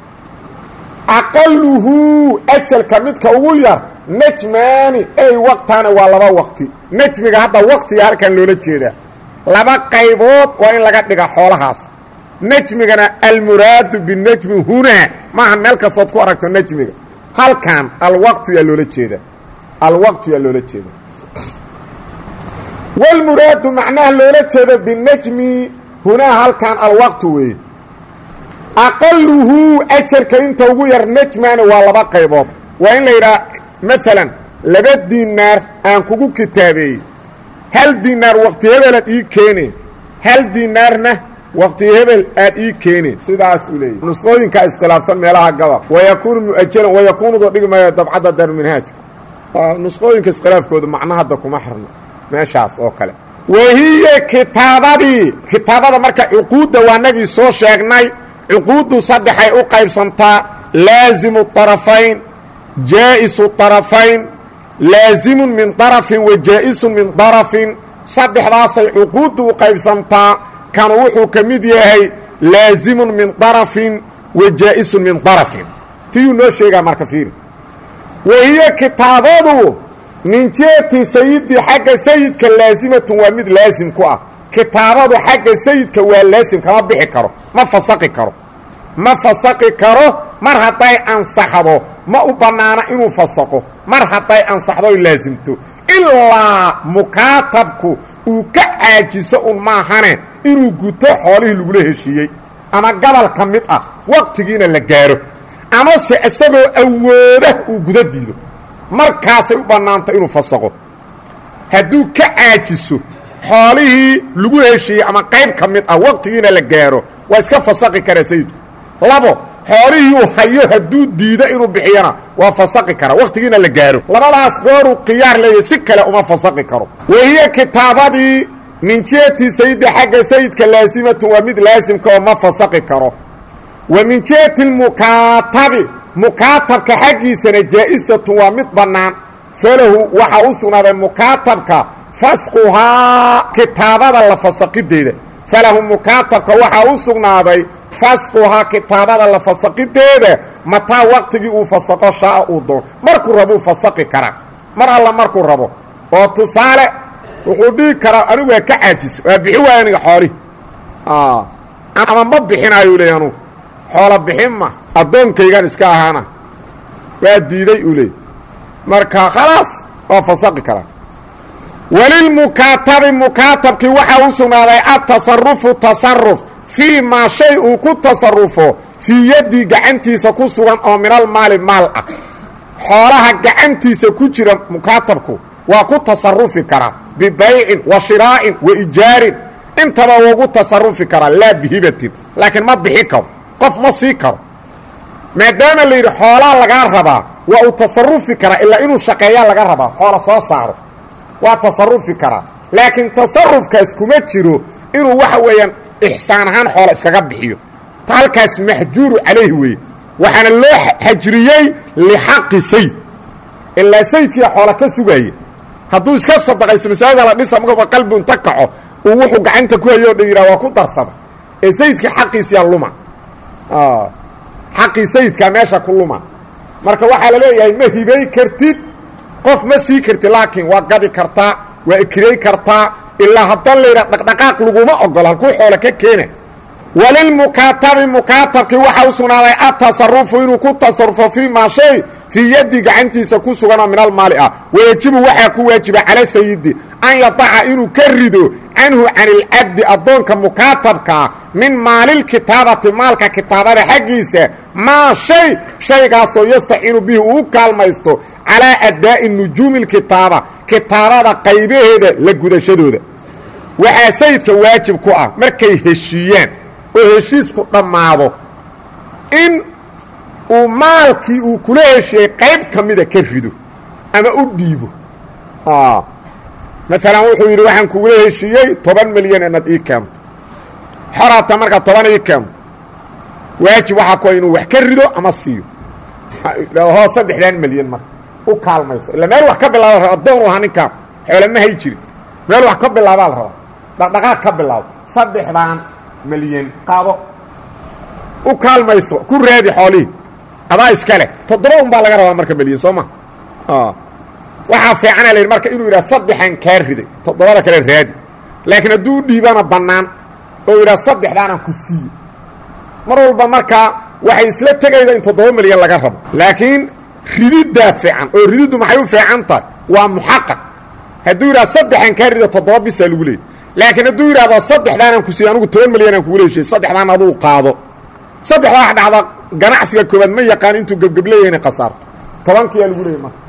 aqaluhu ajalka midka ugu yar najmaani ey waqtaana waa laba waqti najmiga hadda waqtiga halkan loola jeedaa laba qaybood waa in laga dhiga xoolahaas najmigana almuraadu binajmi hunaa maaha meel kastood ku aragto najmiga halkan alwaqtu yaa loola jeedaa alwaqtu yaa loola jeeda walmuraadu macnaha loola jeedo binajmi hunaa halkan alwaqtu weeye aqaluhu ajarka inta ugu yar najmaani waa laba qaybood waa in la yidhaha maalan laba dinaar aan kugu kitaabeeyey hal dinaar waqti hebelaad ii keene hal dinaarna waqti hebel aad ii keeneen sidaas uu leeyahy nusqooyinkaa iskhilaafsan meelaha gabal wayakuunu mu'ajalan wayakuunudu dhigmaya dabcadda darminhaaj nusqooyinka iskhilaafkooda macno hadda kuma xirno meeshaas oo kale wahiya kitaabadii kitaabada marka cuquudda waanagii soo sheegnay cuquuddu saddexay u qaybsantaa laazimu طarafayn jaa'isu طarafayn laazimun min طarafin wa jaa'isun min طarafin saddexdaasay cuquuddu u qaybsantaa kanu wuxuu ka mid yahay laazimun min طarafin wa jaa'isun min طarafin tiyuu noo sheegaa marka fiiri wahiyo kitaabadu min jihati sayidi xagga sayidka laazimatun waa mid laasim ku ah kitaabadu xagga sayidka waa laasim kama bixi karo ma fasaqi karo ma fasaqi karo mar hadday ansaxdo ma u bannaana inuu fasaqo mar hadday ansaxdoy laasimto ilaa mukaatabku uu ka caajiso un maahane inuu guto xoolihii lagula heshiiyey ama gabal ka mid ah waqtigiina la gaaro amase isagoo awooda uu guda diido markaasay u bannaanta inuu fasaqo hadduu ka caajiso xoolihii lagu heshiiyey ama qayb ka mid ah waqtigiina la gaaro waa iska fasaqi karaa sayidku labo xoolihii uu hayo hadduu diido inuu bixiyana waa fasaqi karaa waqtigiina la gaaro labadaas gooruu khiyaar leeyahy si kale uma fasaqi karo wahiya kitaabadii min jihati sayidi xagga sayidka laasimatun waa mid laasimka oo ma fasaqi karo wa min jihati lmukaatabi mukaatabka xaggiisana jaa'isatun waa mid bannaan falahu waxaa u sugnaaday mukaatabka fasquhaa kitaabada la fasaqideeda falahu mukaatabka waxaa u sugnaaday fasquhaa kitaabada la fasaqideeda mataa waqtigii uu fasaqo shaaa uu doon markuu rabuu fasaqi karaa mar alla markuu rabo oo tusaale wuxuu dhihi karaa anigu waa ka caajisa waa bixi waaya aniga xoolihi ama ma bixinaayu leey anugu xoolo bixin ma addoonkaygan iska ahaana waa diiday uu leey marka khalaas waa fasaqi karaa walilmukaatabi mukaatabkii waxaa u sugnaaday atasarufu tasaruf fii maa shay uu ku tasarufo fii yaddii gacantiisa ku sugan oo minal maali maal ah xoolaha gacantiisa ku jira mukaatabku waa ku tasarufi karaa bibaycin wa shiraa'in wa ijaarin intaba ugu tasarufi karaa laa bihibatin laakiin ma bixi karo qof ma sii karo maadaama la yidhi xoolaa lagaa rabaa waa uu tasarufi karaa ilaa inuu shaqeeyaa laga rabaa xoola soo saaro waa tasarufi karaa laakiin tasarufkaas kuma jiro inuu waxa weeyaan ixsaan ahaan xoola iskaga bixiyo ta halkaas maxjuuru calayhi weeye waxaana loo xajriyey lixaqi sayd ilaa saydkiia xoola ka sugaaya hadduu iska sadaqayso masaajida la dhisa markaba qalbi unta kaco uu wuxuu gacanta ku hayo o dhan yidhaha waa ku darsada ee sayidkii xaqiisiyaa luma xaqii sayidkaa meesha ku luma marka waxaa la leeyahay ma hibay kartid qof ma sii kartid laakiin waa gadi kartaa waa ikiray kartaa ilaa haddaan la yidhaha dhaqdhaqaaq laguma ogolo halkuu xoolo ka keena walilmukaatabi mukaatabkii waxaa u sugnaaday atasarufu inuu ku tasarufo fii maa shay fii yaddi gacantiisa ku suganoo min almaali ah wayajibu waxaa ku waajiba cala sayidi an yadaca inuu ka rido canhu can ilcabdi addoonka mukaatabkaa min maalilkitaabati maalka kitaabada xaggiisa maa shay shaygaasoo yastaciinu bihi uu kaalmaysto calaa addaa'i nujuumi lkitaaba kitaabada qaybaheeda la gudashadooda waxaa sayidka waajib ku ah markay heshiiyaan oo heshiisku dhammaado in uu maalkii uu kula heshiiyey qayb ka mida ka rido ama u dhiibo maalan wuxuu yidhi waxaan kugula heshiiyey toban milyan inaad ii keento xoraata markaa toban ii keento waajib waxaa ku inuu wax ka rido ama siiyo hoo saddexdan milyan marka u kaalmayso illa meel wax ka bilaaba raba addoon u ahaa ninkaan xoole ma hay jirin meel wax ka bilaabaa la rabaa dhaqdhaqaaq ka bilaabo saddexdan milyan qaado u kaalmayso ku raadi xoolihii adaa iska leh toddoba un baa laga rabaa marka milyan soo ma waxaa fiicana la yidhi marka inuu yidhaha saddexan kaa riday toddobada kale raadi laakiin hadduu u dhiibana bannaan oo yidhaha saddexdaanaan ku siiye mar walba markaa waxay isla tegayda in toddoba milyan laga rabo laakiin rididdaa fiican oo rididdu maxay u fiican tahay waa muxaqaq hadduu yidhaha saddexan kaa rido toddoba bisaa lagu leeyay laakiin hadduu yidhahdo saddexdaanaan ku siiye anugu toban milyanaan kugula heshiye saddexdaan aduu qaado saddexdaa wax dhacda ganacsiga koobaad ma yaqaan intuu gebgebleeya inay khasaarto tobankiyaa lagu leeyay marka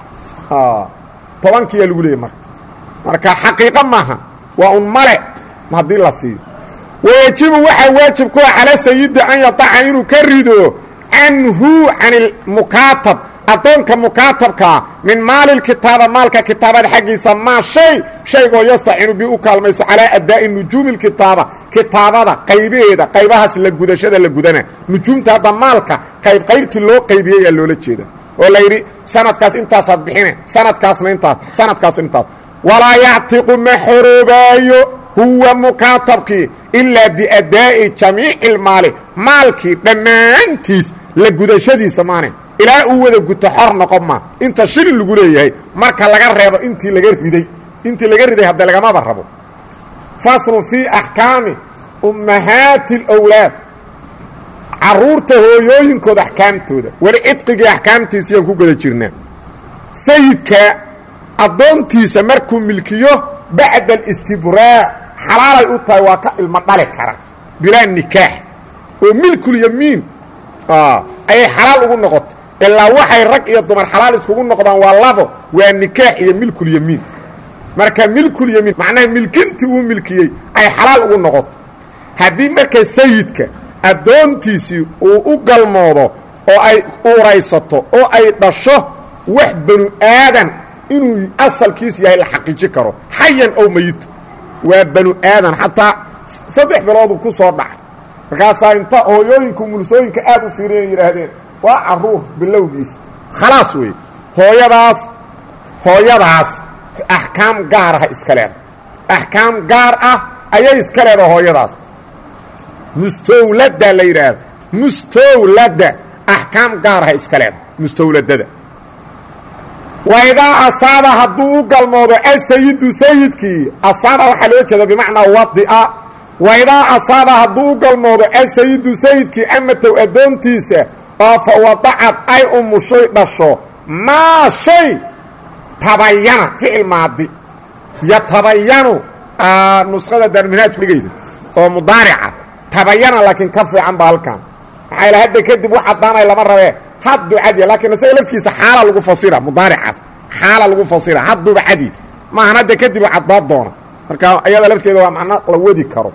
tobankiyaa lagu leeyay marka marka xaqiiqo maaha waa un male haddii la siiyo wayajibu waxaa waajib ku ah cala sayidi an yadaca inuu ka rido canhu can ilmukaatab addoonka mukaatabkaa min maali kitaaba maalka kitaabada xaggiisa maa shay shaygoo yastacinu bi u kaalmaysto calaa adaa'i nujuumi kitaaba kitaabada qaybaheeda qaybahaas la gudashada la gudana nujuumta hadda maalka qayb qaybtii loo qaybiyeyaa loola jeeda oo la yidhi sanadkaas intaasaad bixine sanadkaasna intaas sanadkaas intaas walaa yactiqu ma xoroobaayo huwa mukaatabkii ilaa biadaa'i jamiici lmaali maalkii dhammaantiis la gudashadiisa maane ilaa uu wada guto xor noqon ma inta shilin lagu leeyahay marka laga reebo intii laga riday intii laga riday hadda lagamaba rabo faslun fii axkaami ummahaati اlwlaad caruurta hooyooyinkooda axkaamtooda weli cidqigii axkaamtiisayaan ku guda jirnaa sayidka addoontiisa markuu milkiyo bacda alistibraac xalaalay u tahay waa ka ilmo dhali kara bilaa nikaax oo milkulyamiin ayay xalaal ugu noqotay ilaa waxay rag iyo dumar xalaal iskugu noqdaan waa labo waa nikaax iyo milkulyamiin marka milkulyamiin macnaha milkintii uu milkiyey ay xalaal ugu noqotay haddii marka sayidka addoontiisii uu u galmoodo oo ay uuraysato oo ay dhasho wax banu aadan inuu asalkiis yahay la xaqiiji karo xayan ow mayita waa banu aadan xataa saddex bilooduu ku soo dhacay markaasaa inta hooyooyinka mulsooyinka aad u fiiriyan yidhaahdeen waa caruur bilowgiisa khalaas weeye hooyadaas hooyadaas axkaam gaar ah iska leedahay axkaam gaar ah ayay iska leedaha hooyadaas mustawladda la yidhaahdo mustawladda axkaam gaar ah iska leedahay mustawladada waidaa asaaba hadduu u galmoodo asayidu sayidkii asaaba waxaa loo jeeda bimacnaa wadia waidaa asaaba hadduu u galmoodo asayidu sayidkii amatow addoontiisa oo fa wadacad ay umushay dhasho maa shay tabayana ficil maadi yatabayanu nuskhada daarminaadku dhigayda oo mudaarica tabayana laakiin ka fiican ba halkan maxaa ila hadda kadib wax caddaanay lama rabee hadduu cadiya laakiin isaga lafkiisa xaala lagu fasira mudaaricaas xaala lagu fasira hadduuba cadi maahan hadda kadib caddaad doona marka iyada lafteeda waa macno la wadi karo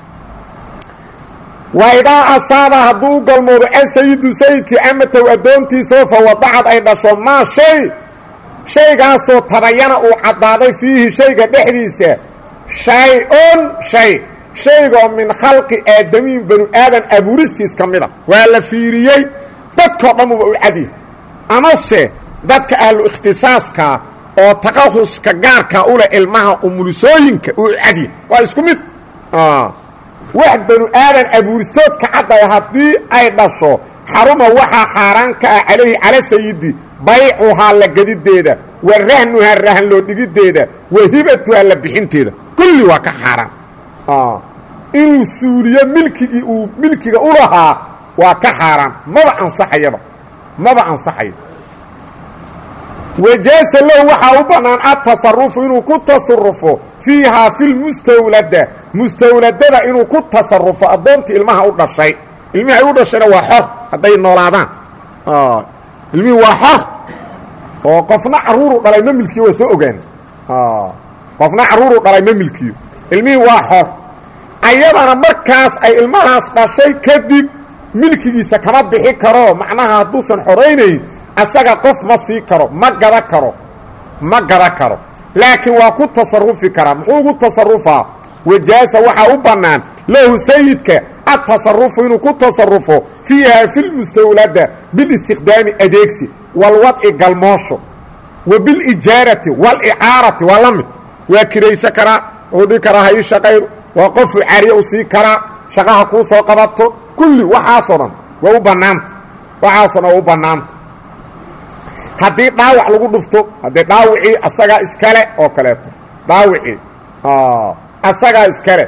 waidaa asaaba hadduu u galmoodo asayidu sayidkii amatow addoontiisao fa wadacad ay dhasho maa shay shaygaasoo tabayana uu caddaaday fiihi shayga dhexdiisa shay-un shay shaygoo min khalqi aadamiin banu aadan abuuristiis ka mida waa la fiiriyey dadkao dhammuba u cadiya amase dadka ahlu ikhtisaaska oo taqahuska gaarka u leh ilmaha umulisooyinka uu cadiya waa isku mid wax banu aadan abuuristood ka caddaya haddii ay dhasho xaruma waxaa xaaraan ka ah calayhi cala sayidi baycuhaa la gedideeda wa rahnuhaa rahan loo dhigiddeeda wa hibatuhaa la bixinteeda kulli waa ka xaaraan inuu suuliyo milkigii uu milkiga u lahaa waa ka xaaraan maba ansaxayaba maba ansaxayo wajaasa lahu waxaa u bannaan adtasarufu inuu ku tasarufo fiihaa filmustawlada mustawladada inuu ku tasarufo addoontii ilmaha u dhashay ilmihii ay u dhashayna waa xor hadday noolaadaan ilmihii waa xor oo qofna carruuru dhalay ma milkiyo waa soo ogaan qofna carruuru dhalay ma milkiyo ilmihii waa xor ayadana markaas ay ilmahaas dhashay kadib milkigiisa kama bixi karo macnaha hadduusan xoraynayn asaga qof ma sii karo ma gada karo ma gada karo laakiin waa ku tasarufi karaa muxuu ugu tasarufaa wajaasa waxaa u bannaan lahu sayidka atasarufu inuu ku tasarufo fiiha fi lmustawlada bilistiqdaami adeegsi walwadci galmoosho wa bilijaarati walicaarati waa la mid waa kiraysa karaa wuxuu dhihi karaa ha ii shaqaydo waa qofuu cariya u sii karaa shaqaha kuu soo qabato kulli waxaasoo dhan waa u bannaanta waxaasoo dhan waa u bannaanta haddii dhaawac lagu dhufto haddii dhaawicii asagaa iskale oo kaleeto dhaawicii asagaa iskale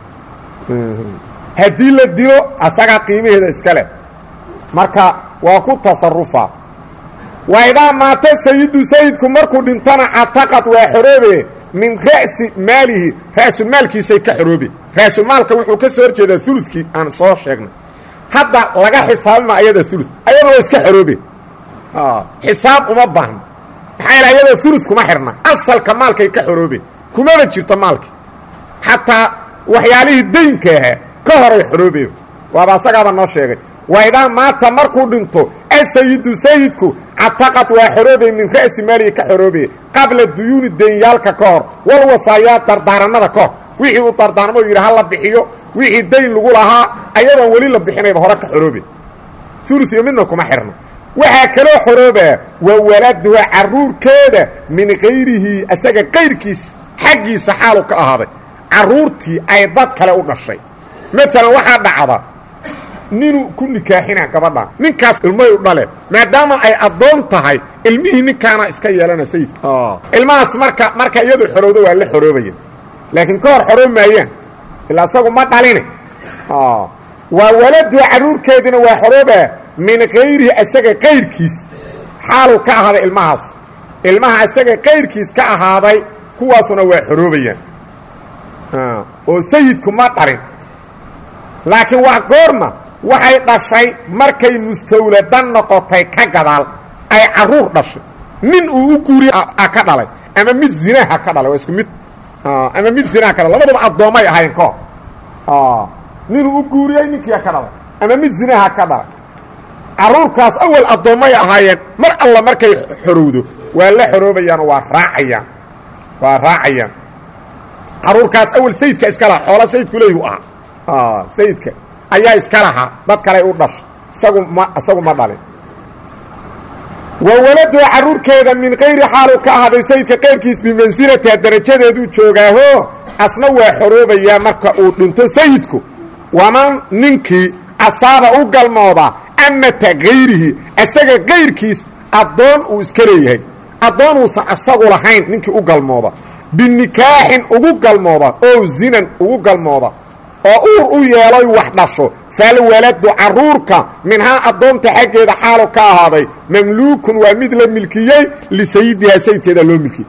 haddii la dilo asagaa qiimaheeda iskale marka waa ku tasarufaa waa idaa maata sayidu sayidku markuu dhintana cataqad waa xoroobe min ra'si maalihi ra'sulmaalkiisay ka xoroobe ra'sulmaalka wuxuu ka soo horjeedaa ulukii aan soo sheegnay hadda laga xisaabima ayada ulu ayada waa iska xoroobe xisaab uma baahno maxaa yaele ayadoo ulu kuma xirna asalka maalkay ka xoroobe kumaba jirto maalki xataa waxyaalihii daynka ahaa ka horay xoroobe waaba asagaaba noo sheegay waidaa maata markuu dhinto asayidu sayidku cataqad waa xoroobay min ra'si maalihi ka xoroobaya qabla duyuuni danyaalka ka hor wal wasaayaat dardaaranada ka hor wixii uu dardaarmo yidhi ha la bixiyo wixii dayn lagu lahaa ayadoon weli la bixinayba hore ka xoroobe ulu iyo midna kuma xirno waxaa kaloo xoroobaa wa waladuha carruurkeeda min kayrihi asaga kayrkiisa xaggiisa xaalu ka ahaaday carruurtii ay dad kale u dhashay maalan waxaa dhacda ninuu ku nikaaxina gabadhan ninkaas ilmahay u dhaleen maadaama ay addoon tahay ilmihii ninkaana iska yeelana sayidka ilmahaas marka marka iyadu xorowdo waa la xoroobaya laakiin ka hor xoroob maayaan ilaa isagu ma dhaline waa waladuha carruurkeedina waa xoroobaa min kayrihi asaga kayrkiis xaaluu ka ahaaday ilmahaas ilmaha asaga kayrkiis ka ahaaday kuwaasuna waa xoroobayaan oo sayidku ma dhalin laakiin waa goorma waxay dhashay markay mustawladan noqotay ka gadaal ay carruur dhashay nin uu u guuriye a ka dhalay ama mid zinaha ka dhalay waa isku mid ama mid zinaha ka dhalay labaduba addoommay ahayn kahor ninuu u guuriyey ninkiia ka dhalay ama mid zinaha ka dhalay carruurkaas awal addoommay ahaayeen mar alla markay xorowdo waa la xoroobayaanoo waa raacayaan waa raacayaan carruurkaas awal sayidka iska lahaa xoola sayidku leeyhu ahaa sayidka ayaa iska lahaa dad kaley u dhashay isagu ma isagu ma dhalin wa waladuha carruurkeeda min kayri xaalu ka ahaaday sayidka kayrkiis bimansilatiha darajadeeduu joogaaho asna waa xoroobayaa marka uu dhinto sayidku waman ninkii asaaba u galmooda amata kayrihi asaga kayrkiis addoon uu iska leeyahay addoon uusan asagu lahayn ninkii u galmooda binikaaxin ugu galmooda oo zinan ugu galmooda oo uur u yeeloy wax dhasho falwaladu carruurka minhaa addoonta xaggeeda xaalu ka ahaaday mamluukun waa mid la milkiyey lisayidihaa sayidkeeda loo milkiyey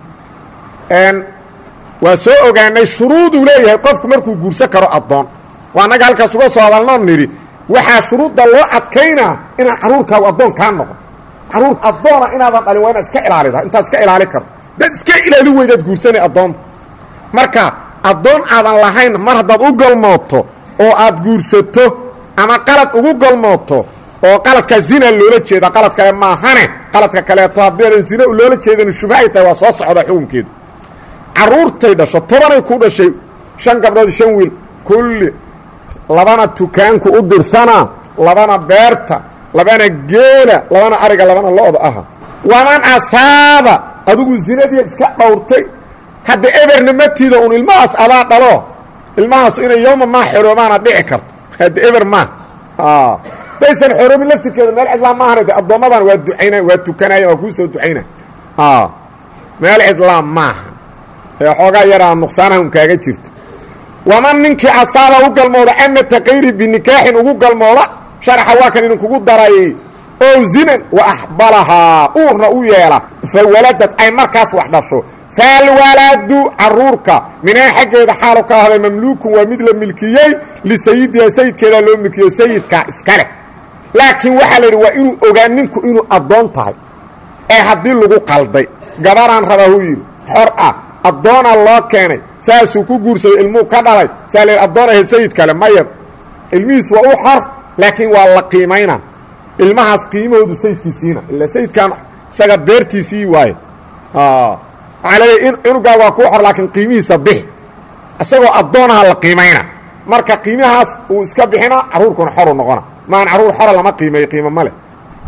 waa soo ogaanay shuruuduu leeyahay qofku markuu guursan karo addoon waa annaga halkaas uga soo hadalnoo nidhi waxaa shuruudda loo adkaynaa inaan carruurkaagu addoon kaa noqon carruur addoona inaadan dhalin waa inaad iska ilaalida intaad iska ilaali karto dad iska ilaali weydaad guursanay addoonta marka addoon aadan lahayn mar haddaad u galmooto oo aad guursato ama qalad ugu galmooto oo qaladkaa zina loola jeeda qalad kale maahane qaladka kaleeto haddaadan zina loola jeedan shubha ay tahay waa soo socda xukunkeedu carruurtay dhasho tobanay ku dhashay shan gabdhood shan wiil kulli labana tukaanku u dirsanaa labana beerta labana geela labana ariga labana lo-da aha waman asaaba adigu zinadii iska dhowrtay hadda eberna matiida un ilmahaas adaa dhalo ilmahaas inay yooma maa xoroobaana dhici karto hadda eber maa daysan xoroobin laftirkeeda meel cidlaa maahana de addoommadan waa ducayna waa tukanayan waa kuu soo ducayna meel cidlaa maaha ee xoogaa yaraa nuqsaanaha un kaaga jirta waman ninkii asaaba u galmooda amata kayri binikaaxin ugu galmooda sharaxa waa kan idinkugu darayay ow zinan wa axbalahaa uurna u yeela fa waladad ay markaas wax dhasho falwaladu carruurka minaa xaggeeda xaalu ka ahday mamluukun waa mid la milkiyey lisayidiha sayidkeedaa loo milkiyo sayidkaa iska leh laakiin waxaa la yidhi waa inuu ogaa ninku inuu addoon tahay ee haddii lagu qalday gabaraan rabaa huu yidhi xor ah addoonaa loo keenay saasuu ku guursaday ilmuu ka dhalay saa la yidhi addoon ahayd sayid kale maya ilmihiis waa u xor laakiin waa la qiimayna ilmahaas qiimahoodu sayidkiisiina ila sayidkan isaga beertiisii waaye waxaa leeyahy in cunugaa waa kuu xor laakiin qiimihiisa bixi isagoo addoonaha la qiimayna marka qiimahaas uu iska bixina carruurkuna xoru noqona maan carruur xora lama qiimeeyo qiimo ma leh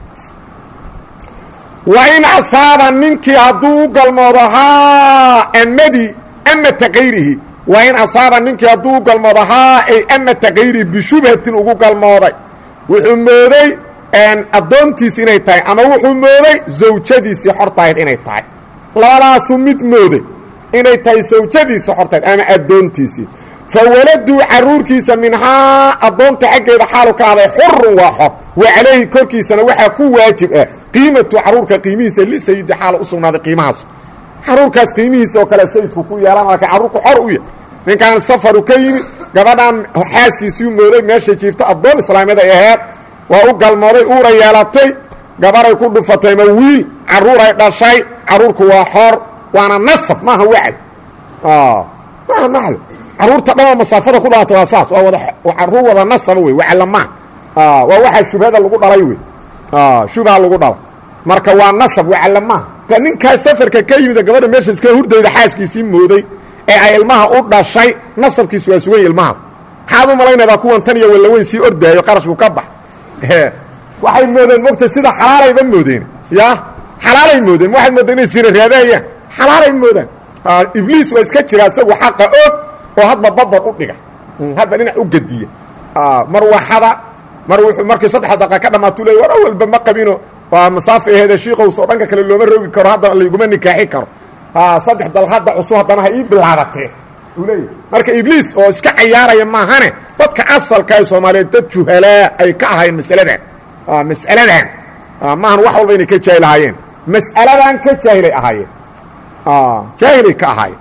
wa in asaaba ninkii hadduu u galmoodo haa amadii amata kayrihi wa in asaaba ninkii hadduu u galmoodo haa ay amata kayrihi bishubhatin ugu galmooday wuxuu mooday addoontiisi inay tahay ama wuxuu mooday zawjadiisii xortahayd inay tahay labadaasuu mid mooday inay tahay sawjadiisii xortahayd ama addoontiisii fa waladuu carruurkiisa minhaa addoonta xaggeeda xaalu ka ahday xurun waa xor wa calayhi korkiisana waxaa ku waajib ah qiimatu carruurka qiimihiisa lisayidi xaala u sugnaaday qiimahaas carruurkaas qiimihiisa oo kale sayidku ku yeelan laakiin carruurku xor u yahy ninkan safaru ka yimid gabadhan xaaskiisii mooday meeshay jiifto addoon islaamiyad ay aheed waa u galmooday uura yeelatay gabaray ku dhufatay ma wiil carruuray dhashay carruurku waa xor waana nasab maaha wacd maaha naxl caruurta dhanoo masaafada ku dhalata waa saas waa wada caruur wada nasaba wey waclamaa waa waxaa shubhada lagu dhalay wey shubha lagu dhala marka waa nasab waclamaa ninkaas safarka ka yimid gabadha meesha iska hurdayda xaaskiisii mooday ee ay ilmaha u dhashay nasabkiisu waa sugan ilmahaas maxaad u malaynaydaa kuwan tan iyo wallaweyn sii ordaayo qarashku ka bax waxay moodeen mogta sida xalaalayba moodeen ya xalaalay moodeen waxaad moodeen inay sina raadaayaan xalaalay moodaan ibliis waa iska jira isagu xaqa og oo hadba babar u dhiga hadba dhinac u gediya mar waxada mar wuxuu markii saddex daqa ka dhamaatuu leey war awalba ma qabino waa masaafa aheede shiikows oo dhanka kale looma roogi karo hadda layguma nikaaxi karo saddex dal hadda cusub haddana ha ii bilaabatee uu leeyahy marka ibliis oo iska cayaaraya maahane dadka asalka ee soomaaliyeed dad juhalaa ay ka ahaayeen masaladan mas'aladan maahan wax walba inay ka jaahil ahaayeen mas'aladan ka jaahilay ahaayeen jaahilay ka ahaayeen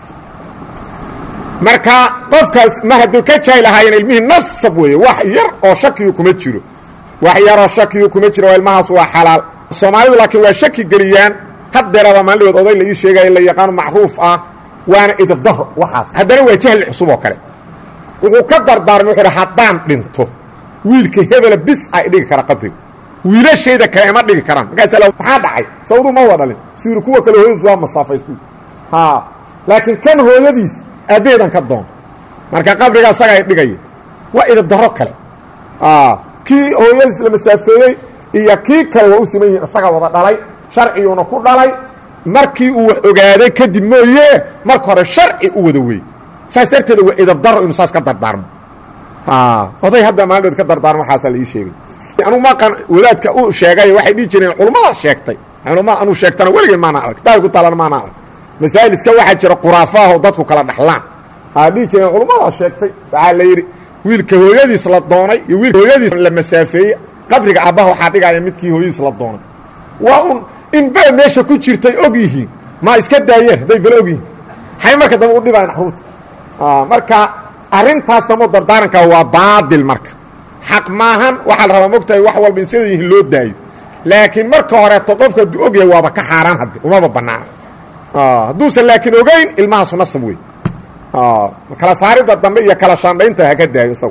marka qofkaas ma hadduu ka jaahil ahaayeen ilmihii nasab weeye wax yar oo shakiyu kuma jiro wax yaroo shakiyu kuma jiro ilmahaas waa xalaal soomaalidu laakiin waa shaki geliyaan haddeeraba maalidhood oday la ii sheegaya la yaqaano macruuf ah waana idabdaro waxaas haddana waa jahli cusub oo kale wuxuu ka dardaarmay wuxuu hi haddaan dhinto wiilka hebela bis ay dhigi kara qabriga wiilashayda kale ima dhigi karaan markaas maxaa dhacay sawdu ma wadhalin suyiri kuwa kale hooyadiis waa masaafaystu ha laakiin kan hooyadiis aabbeheedan ka doon marka qabriga asaga ay dhigaya waa idabdaro kale kii hooyadiis la masaafeeyey iyo kii kale waa u siman yihin isaga wada dhalay sharciguuna ku dhalay markii uu wax ogaaday kadib mooye marka hore sharci u wada wey saas darteeda waa idabdaro inuu saas ka dardaarmo oday hadda maalinood ka dardaarmo waxaasaa la ii sheegay anugu maqan wadaadka u sheegay waxay dhihi jireen culummada sheegtay culama anuu sheegtana weligeen maana arag kitaabka ku taalana maana arag masaa'il iska waxaa jira quraafaahoo dadku kala dhaxlaan aa dhihi jireen culummada sheegtay waxaa la yidhi wiilka hooyadiis la doonay iyo wiilka hooyadiis la masaafeeyey qabriga aabbaha waxaa dhigaya midkii hooyadiis la doonay waa un in baa meesha ku jirtay og yihiin ma iska daayeen hadday bala og yihiin hay marka dambe u dhibayan caruurta marka arrintaas damo dardaaranka waa baadil marka xaq maahan waxaa la rabaa mogtahay wax walba in sida yihiin loo daayo laakiin marka horeeto qofka hadduu og yahay waaba ka xaaraan hadde umaba banaana hadduusan laakiin ogeyn ilmahaasu nasab wey kala saaridda dambe iyo kala shaandhaynta haka daayo isagu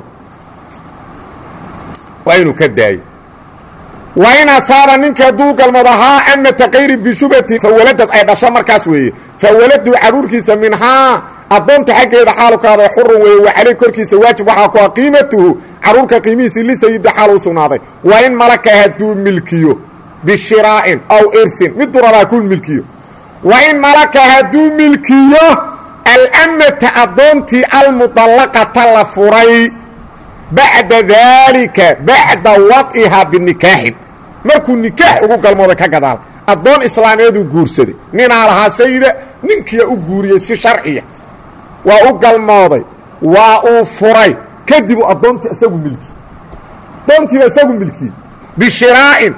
waa inuu ka daayo waa in asaaba ninka hadduu galmado haa amata kayri bishubati fawaladad ay dhasho markaas weeye fawaladu caruurkiisa minhaa addoonta xaggeeda xaalu ka haday xurun weeye wa caley korkiisa waajib waxaa ku ah qiimatuhu caruurka qiimihiisii lisayidi xaal u sugnaaday waa in malaka hadduu milkiyo bishiraa'in aw irsin miduu rabaa ku milkiyo wa in malaka hadduu milkiyo alamata addoontii almudallaqata la furay bacda daalika bacda wad'ihaa binikaaxin markuu nikaax ugu galmooday ka gadaal addoon islaameeduu guursaday ninaa lahaa sayida ninkiia u guuriyey si sharciya waa u galmooday waa uu furay kadibuu addoontii isagu milkiyey addoontiiba isagu milkiyey bishiraa'in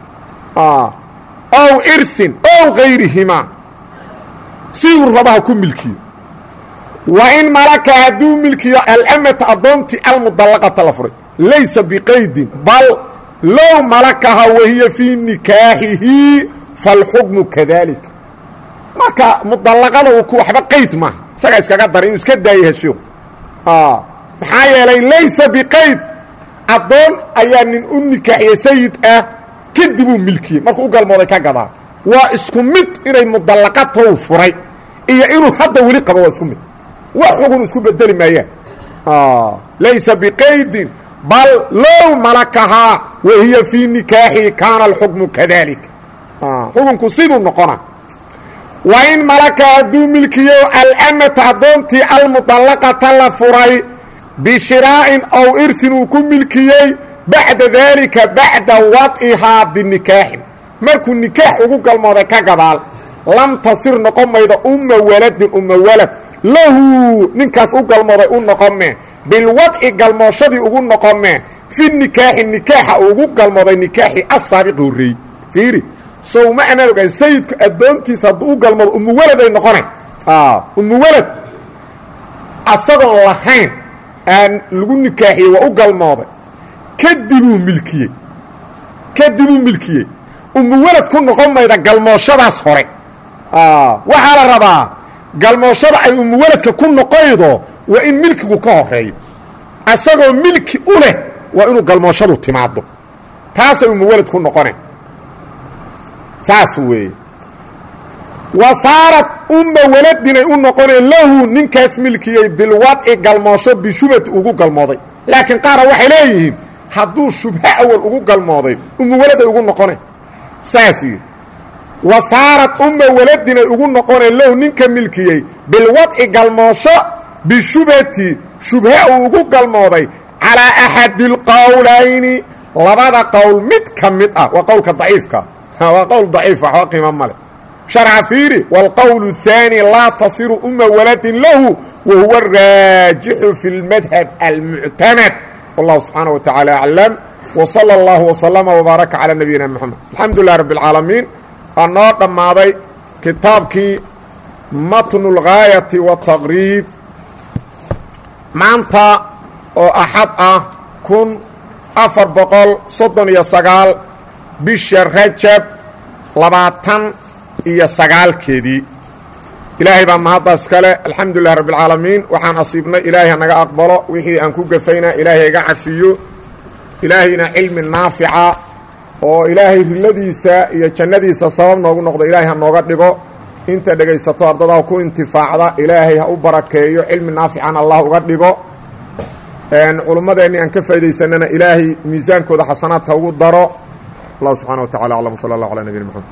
ow irsin ow gayrihimaa siduu rabaha ku milkiyo wa in malaka hadduu milkiyo alamata addoontii almudallaqata la furay laysa biqaydin bal low malakaha wahiya fii nikaaxihi falxukmu kadalika marka mudallaqada uu ku waxba qayd maaha isagaa iskaga daray inuu iska daaya heshiiku maxaa yeelay laysa biqayd addoon ayaa nin u nikaaxiyey sayid ah kadibuu milkiyey markuu u galmooday ka gadaa waa isku mid inay mudallaqatow furay iyo inuu hadda weli qabo waa isku mid wax xugun isku bedeli maayaan laysa biqaydin bal low malakahaa wahiya fii nikaaxihi kaana alxukmu kadalika xukunku siduu noqona wa in malaka hadduu milkiyo alamata addoontii almudallaqata la furay bishiraa'in ow irsin uu ku milkiyey bacda daalika bacda wad'ihaa binikaaxin markuu nikaax ugu galmooday ka gadaal lam tasir noqon maydo umma waladin umma walad lahu ninkaas u galmooday u noqome bilwadci galmooshadii ugu noqome fi nikaaxi nikaaxa ugu galmooday nikaaxii asaabiqi horreeyey fiiri sow ma anaan ogaan sayidku addoontiisa hadduu u galmoodo ummu waladay noqonay ummu walad asagoon lahayn aan lagu nikaaxiyey waa u galmooday kadibuu milkiyey kadibuu milkiyey ummu walad ku noqon mayda galmooshadaas hore waxaa la rabaa galmooshada ay umuwaladka ku noqoydo waa in milkigu ka horeeyo asagoo milki u leh waa inuu galmooshadu timaado taasay umuwalad ku noqone saas weeye wa saarad umma waladinay u noqoneen lahu ninkaas milkiyey bilwadci galmoosho bishubati ugu galmooday laakiin qaara waxay leeyihiin hadduu shubho awal ugu galmooday ummu waladay ugu noqoneen saas yidhi wa saarad umma waladinay ugu noqoneen lahu ninka milkiyey bilwadci galmoosho bishubhati shubhe uu ugu galmooday calaa axadi alqowlayni labada qowl mid ka mid ah waa qowlka daciifka waa qowl daciifa waxba qiimo male sharca fiiri wاlqowl الثaanي laa tasiru uma waladin lahu wa huwa الraajixu fi اlmadhab almuctamad wallahu subxaanaه wa taعaalى aclam w salى اllah وslama وbaaraka calى nabiyina mxamed alxamdu lilah rab اlcaalamiin waa noo dhammaaday kitaabkii matnu اlgaayati wالtaqriib maanta oo axad ah kun afar boqol soddon iyo sagaal bisha rajab labaatan iyo sagaalkeedii ilaahay baa mahaddaas kale alxamdu lilah rabbi اlcaalamiin waxaan asiibnay ilaahay hanaga aqbalo wixii aan ku gafayna ilaahay iga cafiyo ilaahayna cilmi naafica oo ilaahay riladiisa iyo jannadiisa sabab noogu noqdo ilaahay ha nooga dhigo inta dhegaysato ardadaha ku intifaacda ilaahay ha u barakeeyo cilmi naafican allah uga dhigo culummadeenni aan ka faa'idaysanana ilaahay miisaankooda xasanaadka ugu daro allah subxana wa tacala aclam w sala allah ala nabiyina mxamed